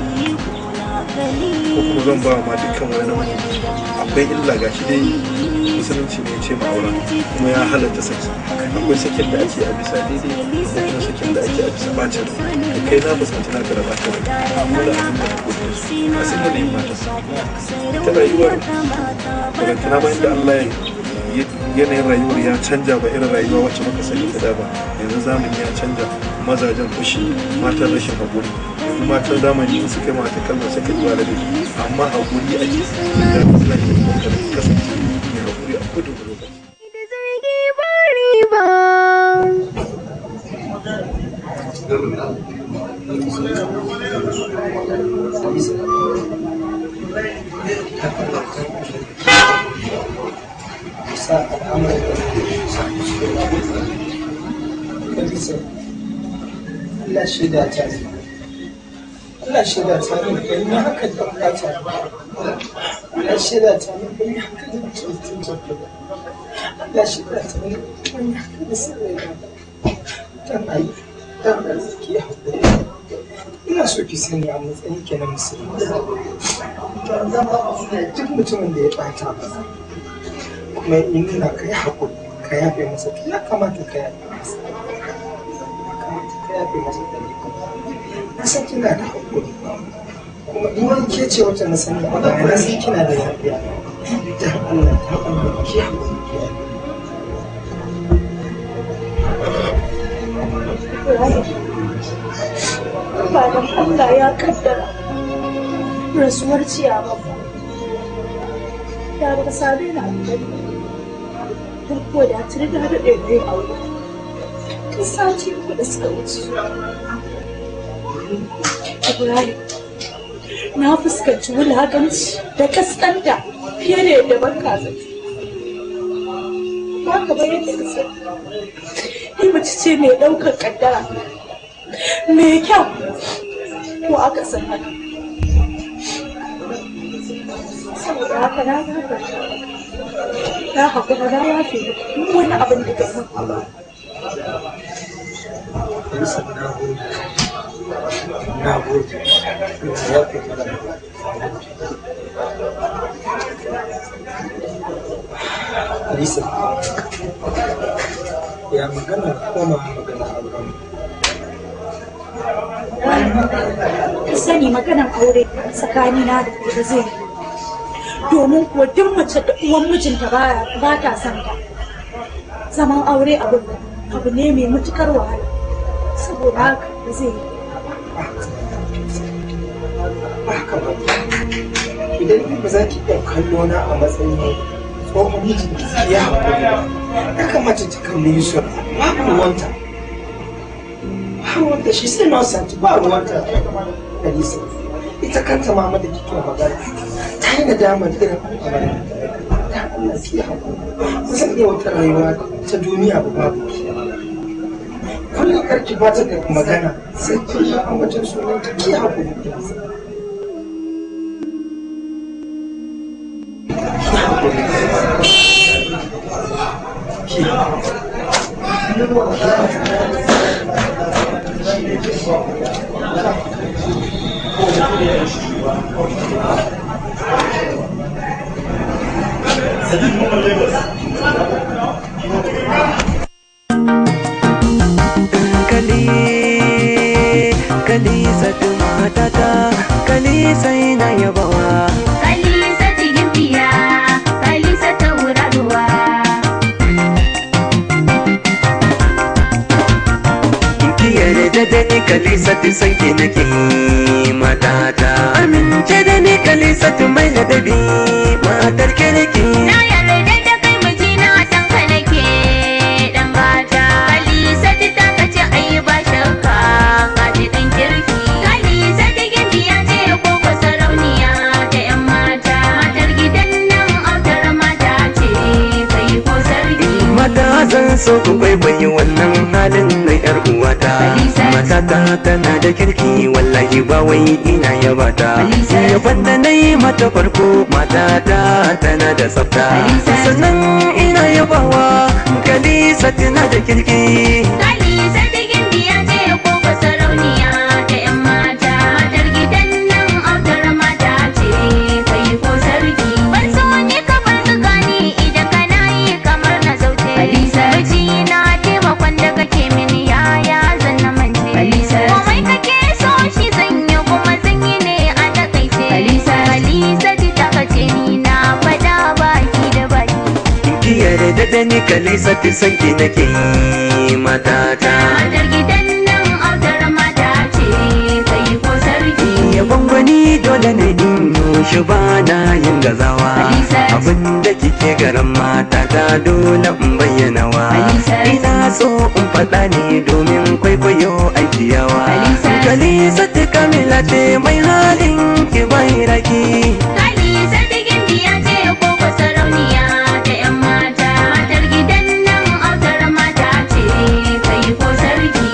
ko kuma zan ba ma dukkan wani namiji akwai illa gashi dai musulunci ne ya ce ma'aura kuma ya halatta saki akwai sakin da ake a bisa daidai akwai kuma sakin da ake a bisa bacin rai da kai na fuskanci na gara bacin rai amma da abin da na gudu da su a sun yanayin mata ta rayuwar barantana ma inda Allah ya yanayin rayuwar ya canja ba irin rayuwa wacce muka sani ta da ba yanzu zamani ya canja mazajen fushi matan rashin haƙuri yanzu matan zamani in suka yi mata kalmar suka yi wa ladabi amma haƙuri ake da suna yin kokarin kasance mai haƙuri a kudu lokaci zargi ba riba. sa al'amuran da Kalisa, Allah shaida ta ne. Allah shaida ta ne ban yi haka da bukata ba. Allah shaida ta ne ban yi haka da mutum ba. Allah shaida ta ne ban yi haka da sirri ba. Dan ayi, dan arziki ya haƙuri. Ina so ki sani a matsayin ki na musulmi. Duk mutumin da ya ɓata ba. kuma in nuna ka yi haƙuri ka yafe masa to ya kamata ka yafe masa ya kamata ka yafe masa da na san kina da haƙuri kuma in wani ke ce wata na sani a baya na san kina da yafiya dan Allah dan Allah ki haƙuri ki yafe ba don Allah ya kaddara rasuwar ciyawa ba da ba same na aljanna don kuwa da tuni da daɗe da yin aure tun sati uku da suka wuce Ibrahim na fuskanci wulaƙanci da kaskanta fiye da yadda ban kasa ba ka bayan da ka sani ni mace ce mai ɗaukar ƙaddara mai kyau ko aka san haka saboda haka na gafarta na haƙura na yafe duk wani abin da ka mun Kalisa na gode. Na gode. Ya fi mana. Kalisa. Ya magana koma magana auren. ka sani maganar aure tsakanina da kai ba zai yi domin kuwa duk mace da uwan mijinta ba ba ta son ta zaman aure abu abu ne mai matukar wahala saboda haka ba zai yi haka ba idan ni ba za ki iya kallo na a matsayin tsohon mijin ki ya haƙuri ba ya kamata ki kalli Yusuf babu ruwanta ba ruwanta shi sai innocent ba ruwanta Alisa ita kanta mama da kike magana ta yi nadamar irin al'amarin da Allah ki haƙuri ba zan iya wata rayuwa ta duniya ba babu ki kullum karki ba ta da magana sai ki yi a wajen sunan ta ki haƙuri Alisa kali kalisa matata kalisa ina yabawa Kalisa cikin biya, Kalisa ta wuraruwa. kiyar da da ni kalisa ta san ki nake matata amince da ni kalisa ta mai ladabi matar kirki Na yarda da kai mijina dan ka nake dan gata. Kalisa ta kace ai ba shakka ka ji dan kirki. Kalisa ta gimbiya ce ko ko sarauniya ta yan mata. Matar gidan nan autar mata ce kai ko sarki. mata zan so ku kwaikwayi wannan halin na yar uwata matata tana da kirki wallahi ba wai ina yabata yaban da na yi mata farko matata tana da tsafta sannan ina yabawa kalisa tana da kirki Kalisa ta gimbiya ce ko ko sarauniya ta yan mata. Matar gidan nan autar mata ce kai ko sarki. Ban so ni ka bar tsakani idan kana yi kamar na zaute. Kalisa na taimakon da kake mini yaya zan na mance. Kalisa komai kake so shi zan yi kuma zan yi ne a takaice. Kalisa Kalisa ta kace ni na fada baki da baki. kiyar da da ni kalisa ta san ki nake yi matata Matar gidan nan autar mata ce kai ko sarki. yaban gwani dole ne in yi shi ba na yin gazawa abin da kike garan mata ta dole in bayyana wa ina so in faɗa ne domin kwaikwayo aikiyawa kalisa ta kamila ce mai halin ki bai raki Kalisa ta gimbiya ce ko ko sarauniya ta yan mata. Matar gidan nan autar mata ce kai ko sarki.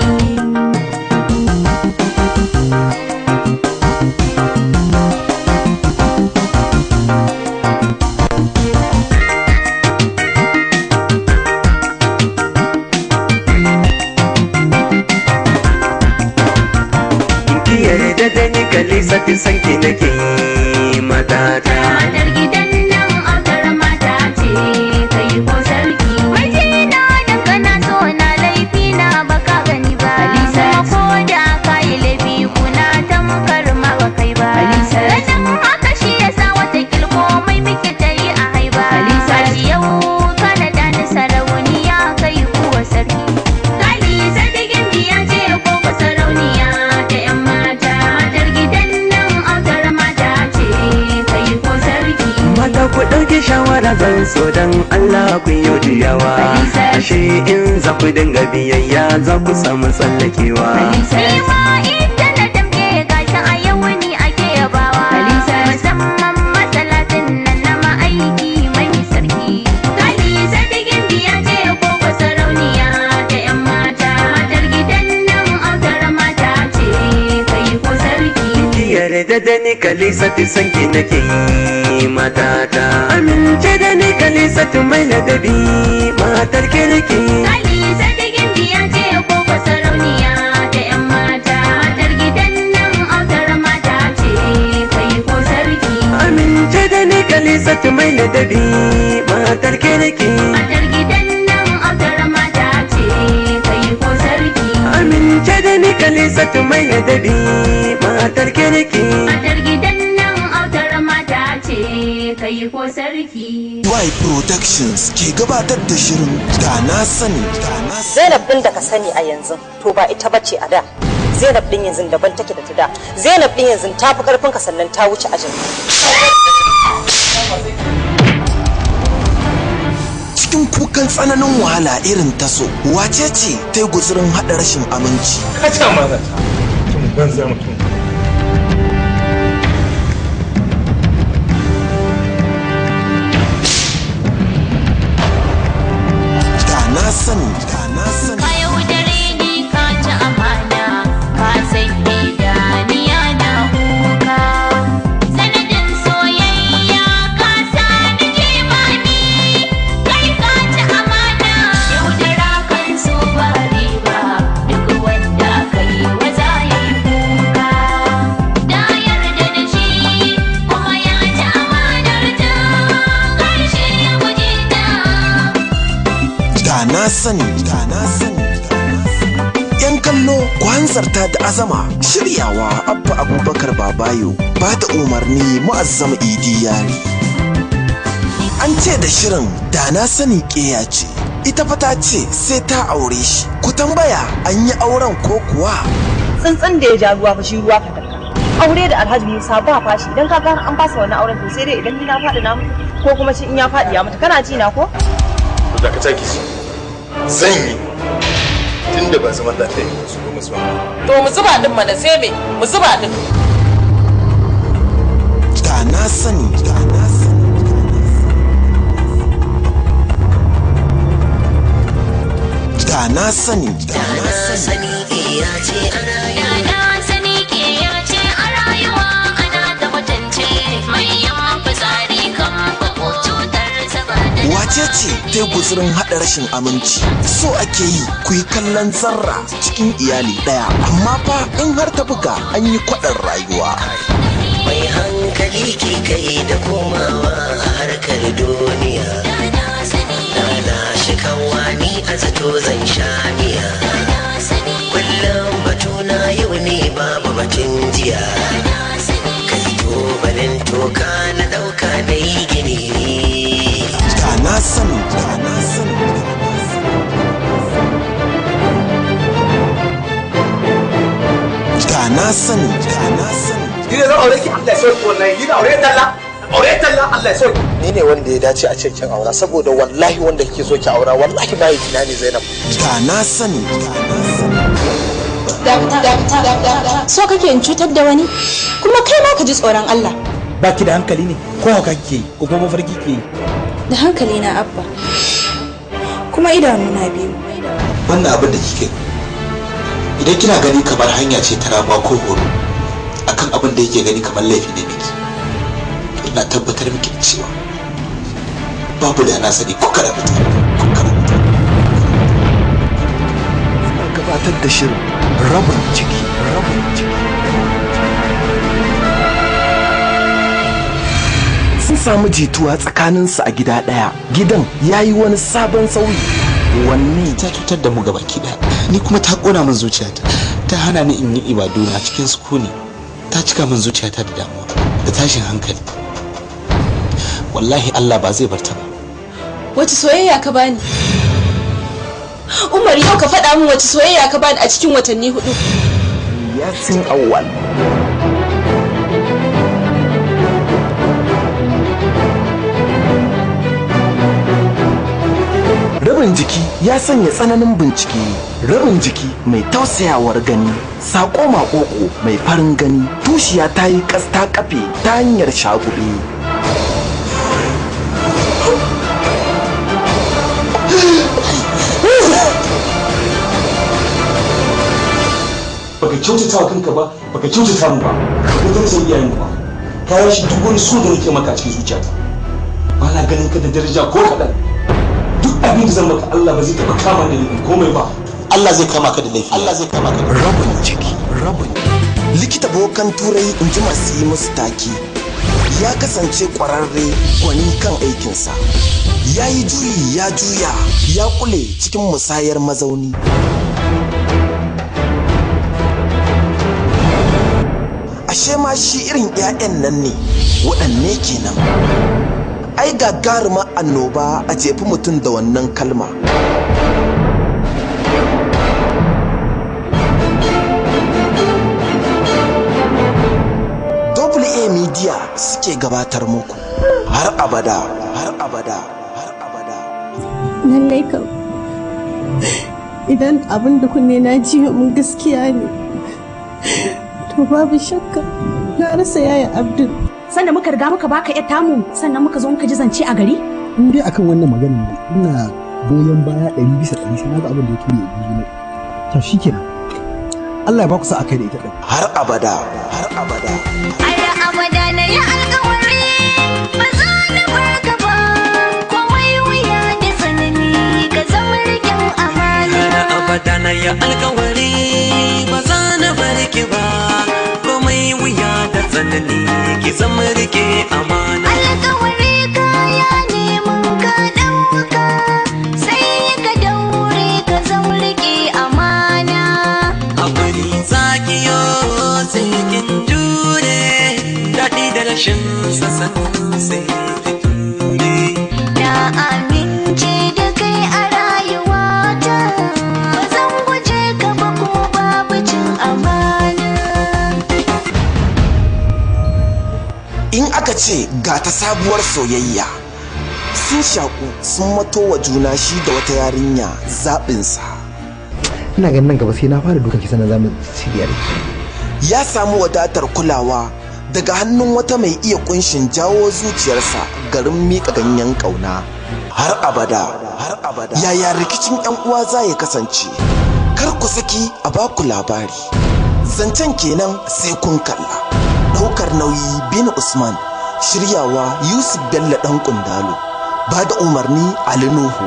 ki yarda da ni kalisa ta san ki nake yi matata Matar gidan nan autar mata ce kai ko sarki. Mijina dan kana so na laifi na baka gani ba. Kalisa ko da kayi laifi kuna tamkar ma ba kai ba. Kalisa ganin haka shi yasa wata kilko mai miki ta yi a haiba. Kalisa shi yau kana da ni sarauniya kai kuwa sarki. Kalisa ta gimbiya ce ko ko sarauniya ta yan mata. Matar gidan nan autar mata ce kai ko sarki. mata ku ɗauki shawara zan so dan Allah ku yi jiyawa ashe in za ku dinga biyayya za ku samu tsallakewa Nima ita na damke gashi a yau ni ake yabawa. Musamman masalatin nan na ma'aiki mai sarki. Kalisa ta gimbiya ce ko ko sarauniya ta yan mata. Matar gidan nan autar mata ce kai ko sarki. ki yarda da ni kalisa ta san ki nake yi matata amince da ni kalisatu mai ladabi matar kirki Kalisa ta gimbiya ce ko ko sarauniya ta 'yan mata. Matar gidan nan autar mata ce kai ko sarki. amince da ni kalisatu mai ladabi matar kirki Matar gidan nan autar mata ce kai ko sarki. amince da ni kalisatu mai ladabi matar kirki Matar gidan nan autar mata ce kai ko sarki. Y Productions ke gabatar da shirin da na sani da na Zainab din da ka sani a yanzu to ba ita bace a da. Zainab din yanzu daban take da ta da. Zainab din yanzu ta fi karfin ka sannan ta wuce ajin. cikin kukan tsananin wahala irin taso wace ce ta yi guzurin haɗa rashin aminci kaca maza mutum banza mutum da na sani da na sani Ka yaudare ni ka ci amana, ka sake da niya na kuka. Sanadin soyayya ka sa ni jimami, kai ka ci amana. Yaudara kan so ba riba, duk wanda ka yi wa za ya yi kuka. Na yarda da shi, kuma ya ci amanar ta, ƙarshe ya guje ta. da na sani da na sani yan kallo ku hanzarta da azama shiryawa abba abubakar babayo ba da umarni mu'azzam idi yari an ce da shirin da na sani ƙeya ce ita fa ta ce sai ta aure shi ku tambaya an yi auren ko kuwa Tsuntsun da ya ja ruwa fa shi ruwa ka daka. Aure da Alhaji Musa ba fashi idan ka ga an fasa wani auren to sai dai idan ni na faɗi na mutu ko kuma shi in ya faɗi ya mutu kana ji na ko? da ka taki shi zan yi tunda ba zaman lafiya ne su goma su To mu zuba din mana sai me mu zuba din. da na sani da na sani da na sani da na sani ya ce ana sani ke ya ce a rayuwa ana da mutunce mai yawan fitsari kan bako cutar saba da wace ce ta yi guzurin haɗa rashin aminci so ake yi ku yi kallon zarra cikin iyali ɗaya amma fa in har ta buga an yi kwaɗin rayuwa mai hankali ke kai da komawa a harkar duniya na shi kawani a zato zan sha miya kullum batuna yau ne babu batun jiya kai tubalin toka na ɗauka na yi gini da na sani da na sani da na sani da na sani Ni ne zan aure ki Allah ya sauki wallahi ni da aure talla aure talla Allah ya sauki ni ne wanda ya dace a cikin aura saboda wallahi wanda kike so ki aura wallahi bai kina ne Zainab da na sani So kake in cutar da wani? Kuma kai ma ka ji tsoron Allah. baki da hankali ne ko haka kike yi ko kuma mafarki ke yi Da hankali na abba. Kuma idanu na biyu. wannan abin da kike idan kina gani kamar hanya ce ta ramuwa ko horo akan abin da yake gani kamar laifi ne miki to ina tabbatar miki da cewa babu da na sani ko kada fita gabatar da shirin rabin ciki rabin ciki sun samu jituwa tsakaninsu a gida ɗaya gidan ya yi wani sabon sauyi wanne ta cutar da mu gabaki daya ni kuma ta kona min zuciyata ta hana ni in yi ibadu na cikin sukuni ta cika min zuciyata da damuwa da tashin hankali wallahi Allah ba zai bar ta ba Wace soyayya ka bani? Umar yau ka faɗa min wace soyayya ka bani a cikin watanni hudu. yasin awwal rabin jiki ya sanya tsananin bincike rabin jiki mai tausayawar gani saƙo maƙoƙo mai farin gani tushiya ta yi ƙasta kafe ta hanyar shagube baka kyautata wa kanka ba baka kyautata mu ba baka kyautata iyayen mu ba ka yi shi duk wani so da nake maka a cikin zuciyata ba na ganin ka da daraja ko kaɗan duk abin da zan maka Allah ba zai taɓa kama da laifin komai ba Allah zai kama ka da laifi Allah zai kama ka da rabin ciki rabin likita bokan turai in ji masu yi musu taki ya kasance kwararre gwani kan aikinsa ya yi juyi ya juya ya kule cikin musayar mazauni ashe ma shi irin 'ya'yan nan ne waɗanne kenan ai gagarumar annoba a jefi mutum da wannan kalma double a media suke gabatar muku har abada har abada lallai kam idan abin da kunne na ji mun gaskiya ne to babu shakka na rasa yaya abdul sannan muka riga muka baka yar tamu sannan muka zo muka ji zance a gari in dai akan wannan maganin ne ina goyon baya ɗari bisa ɗari sai na ga abin da ya tuni ya ne to shikenan Allah ya ba ku sa akai da ita ɗin har abada har abada Har abada na yi alkawari ba za na barka ba komai wuya da tsanani ka zama rikin amana. Har abada na yi alkawari ba za na bar ki ba komai wuya da tsanani ki zama rike amana. Alkawari kaya ne mun ka ɗauka sai ka daure ka zama rike amana. Hakuri zaki yo sai kin jure daɗi da rashin sasan sai ki ture. Na amince da kai a rayuwata ba zan guje ka ba kuma babu cin amana. in aka ce ga ta sabuwar soyayya sun shaku sun mato wa juna shi da wata yarinya zaɓinsa ina ganin nan gaba sai na fara dukan kisa na zamu shirya da ke ya samu wadatar kulawa daga hannun wata mai iya kunshin jawo zuciyarsa garin miƙa ganyen ƙauna har abada har abada yaya rikicin yan uwa za ya kasance kar ku saki a baku labari zancen kenan sai kun kalla ɗaukar nauyi bin usman shiryawa yusuf bello ɗan kundalo ba da umarni ali nuhu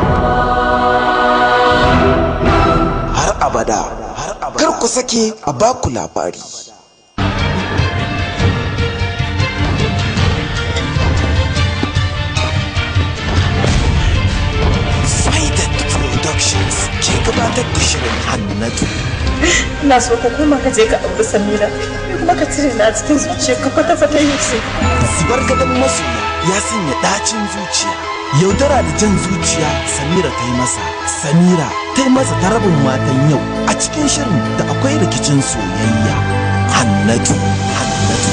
har abada kar ku sake a baku labari Faidat Productions ke gabatar da shirin Hannatu. ina so ka koma ka je ka auri samira ni kuma ka cire na cikin zuciya ka kwata kwata yusuf Zubar gadon masoya ya sanya ɗacin zuciya. Yaudara da jan zuciya Samira ta yi masa. Samira ta yi masa ta rabin matan yau a cikin shirin da akwai rikicin soyayya. Hannatu, Hannatu.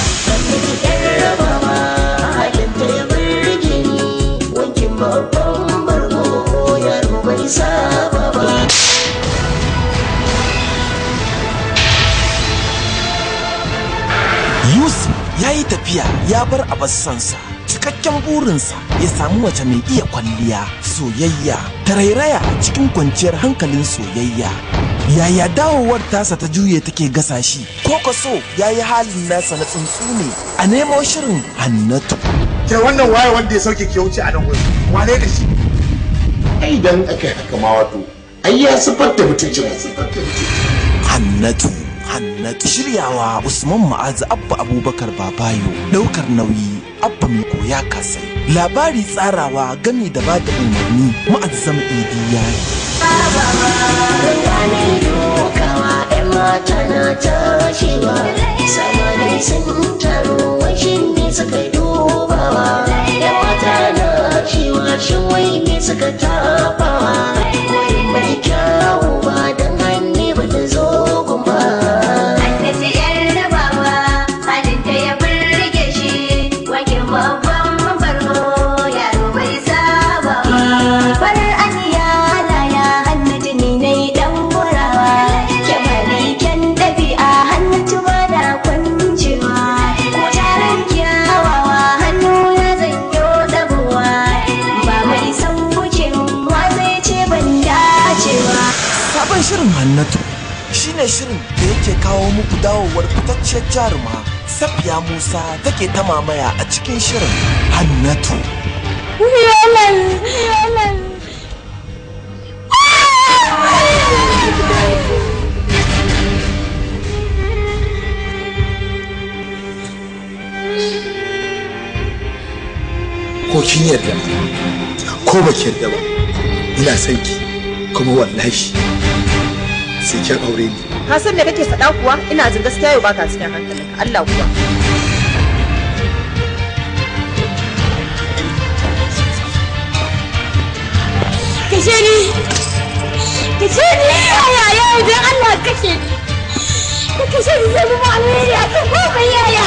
Yusuf ya yi tafiya ya bar abassansa cikakken burinsa ya samu mace mai iya kwalliya soyayya tarairaya cikin kwanciyar hankalin soyayya yaya dawowar tasa ta juye take gasa shi ko kaso ya yi halin nasa na tsuntsu ne a nemo shirin hannatu ke wannan waye wanda ya sauke ke wuce a nan gurin wane da shi ai idan aka yi haka ma wato ai ya siffar da mutuncin siffar da mutuncin hannatu hannatu shiryawa usman ma'azu abba abubakar babayo daukar nauyi abba mai koya kasai labari tsarawa gami da bada umarni ma'azzam idi yayi mata na tashiwa samanin sun taru washin ne suka dubawa ya mata na cewa shin wai ne suka tafawa wai mai kyawu ba don hannu ba ta zo gumba Annabi yar rabawa halinta ya burge shi wake babban barko yaro bai saba ba. Farar aniya laya hannatu ni nai dan gurawa kyamari kyan ɗabi'a hannatu ba da kwancewa taron kyawawa hannu na zanyo ɗabuwa ba mai san wucewa zai ce ban dacewa. sabon shirin hannatu shine shirin da yake kawo muku dawowar fitacciyar jaruma Safiya Musa take ta mamaya a cikin shirin Hannatu. Yalan, yalan. ko kin yarda ko ba ki yarda ba ina son ki kuma wallahi sai kin aure ni ka san me kake faɗa kuwa ina jin gaskiya yau baka cikin hankalinka Allah kuwa Kashe ni! Kashe ni! Yaya yaya idan Allah kashe ni! Ka kashe ni zai mu alheri a kan gobe yaya!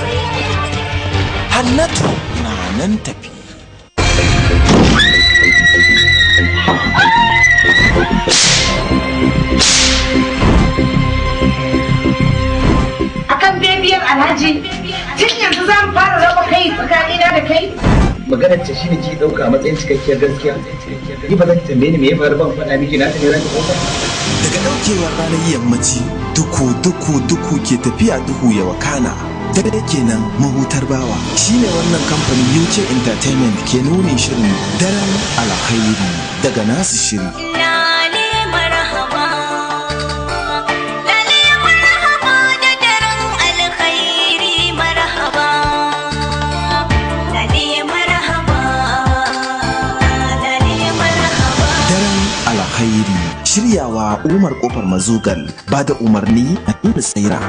Hannatu na nan tafi. akan bebiyar alhaji tun yanzu za mu fara raba kai tsakanina da kai maganar ta shine ki dauka a matsayin cikakkiyar gaskiya ni ba za ki tambaye ni me ya faru ban faɗa miki na ta ne ranki kofa Daga daukewar ranar yammaci duku duku duku ke tafiya duhu ya wakana. Dare kenan mahutar bawa shine wannan kamfanin UK Entertainment ke nunin shirin daren alkhairi daga nasu shiri. Lale marhaba Lale marhaba da daren alkhairi marhaba Lale marhaba Lale marhaba Daren alkhairi shiryawa Umar Kofar Mazugal ba da umarni a Nuna Tsaira.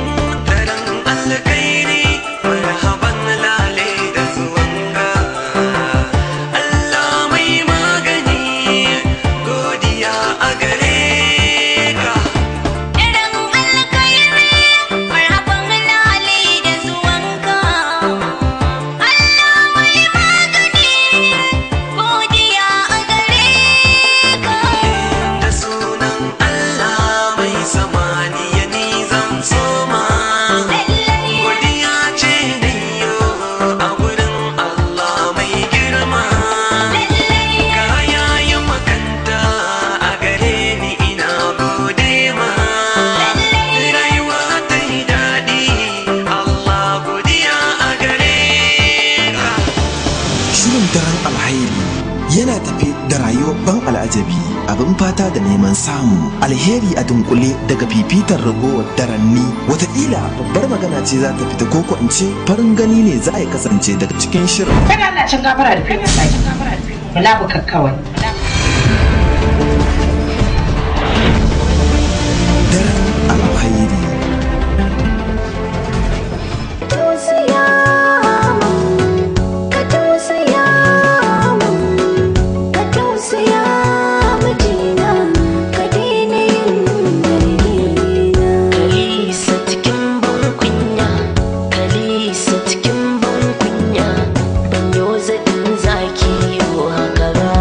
alkhairi marhaban lale da zuwanka Allah mai magani godiya a gare ka Daren alkhairi marhaban lale da zuwanka Allah mai magani godiya a gare ka da sunan Allah mai samaniya ni zan soma godiya ce da yo a wurin Allah mai girma kaya yi makanta a gare ni ina gode ma rayuwa ta yi daɗi Allah godiya a gare ka Shirin daren alhairi yana tafe da rayuwar ban al'ajabi abin fata da neman samu alheri a dunkule daga fifitar ragowar daranni wataƙila babbar magana ce za ta fita koko in ce farin gani ne za a yi kasance daga cikin shirin kada Allah cin gafara da kai sai bala bu kakkawai alhairi tausaya min ka tausaya min ka tausaya mijina ka daina yin dalilina Kalisa cikin ban kunya, Kalisa cikin ban kunya, ban yo zaɗin zaki yo haka ba.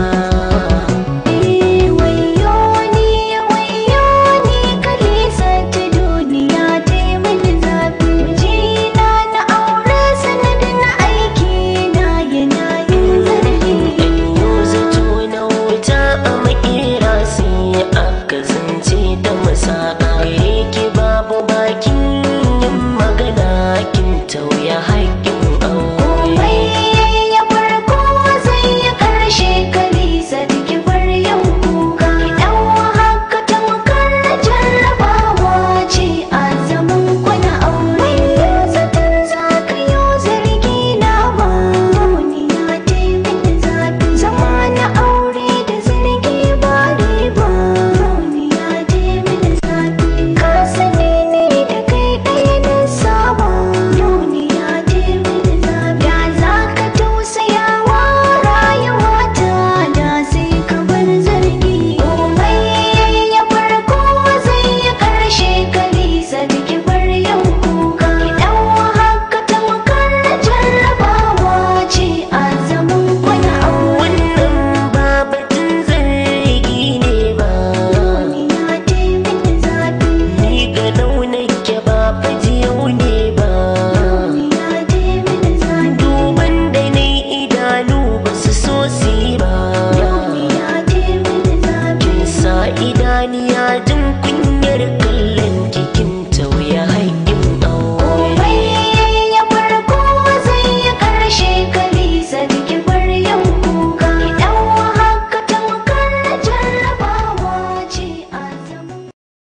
wayo ni wayo ni kalisa ta duniya ta yi mini zafi mijina na aure sanadin aiki na yana yin zargi Yo zato na wuta a makera sai aka zance da masaka. Gare ki babu bakin yin magana kin tauya haƙƙin komai aure. ya farko zai yi karshe kalisa da kibar yau kuka idan haka tamkar jarrabawa ce a zaman kwana aure zaton za ka yi zargi na ba duniya ta yi mini zafi zama na aure da zargi ba riba duniya ta yi mini zafi ka sani ne da kai ɗaya na saba duniya ta yi mini zafi da za ka tausaya wa rayuwata da sai ka bar zargi komai ya farko zai yi karshe kalisa da kibar yau kuka idan haka tamkar jarrabawa ce a zaman kwana aure Wannan ba batun zargi ne ba. duniya ta yi mini zafi Ni ga ke ba fajiyau ne ba. duniya ta yi mini zafi Duban da na idanu ba su so su yi ba. duniya ta yi mini zafi Kin sa idaniya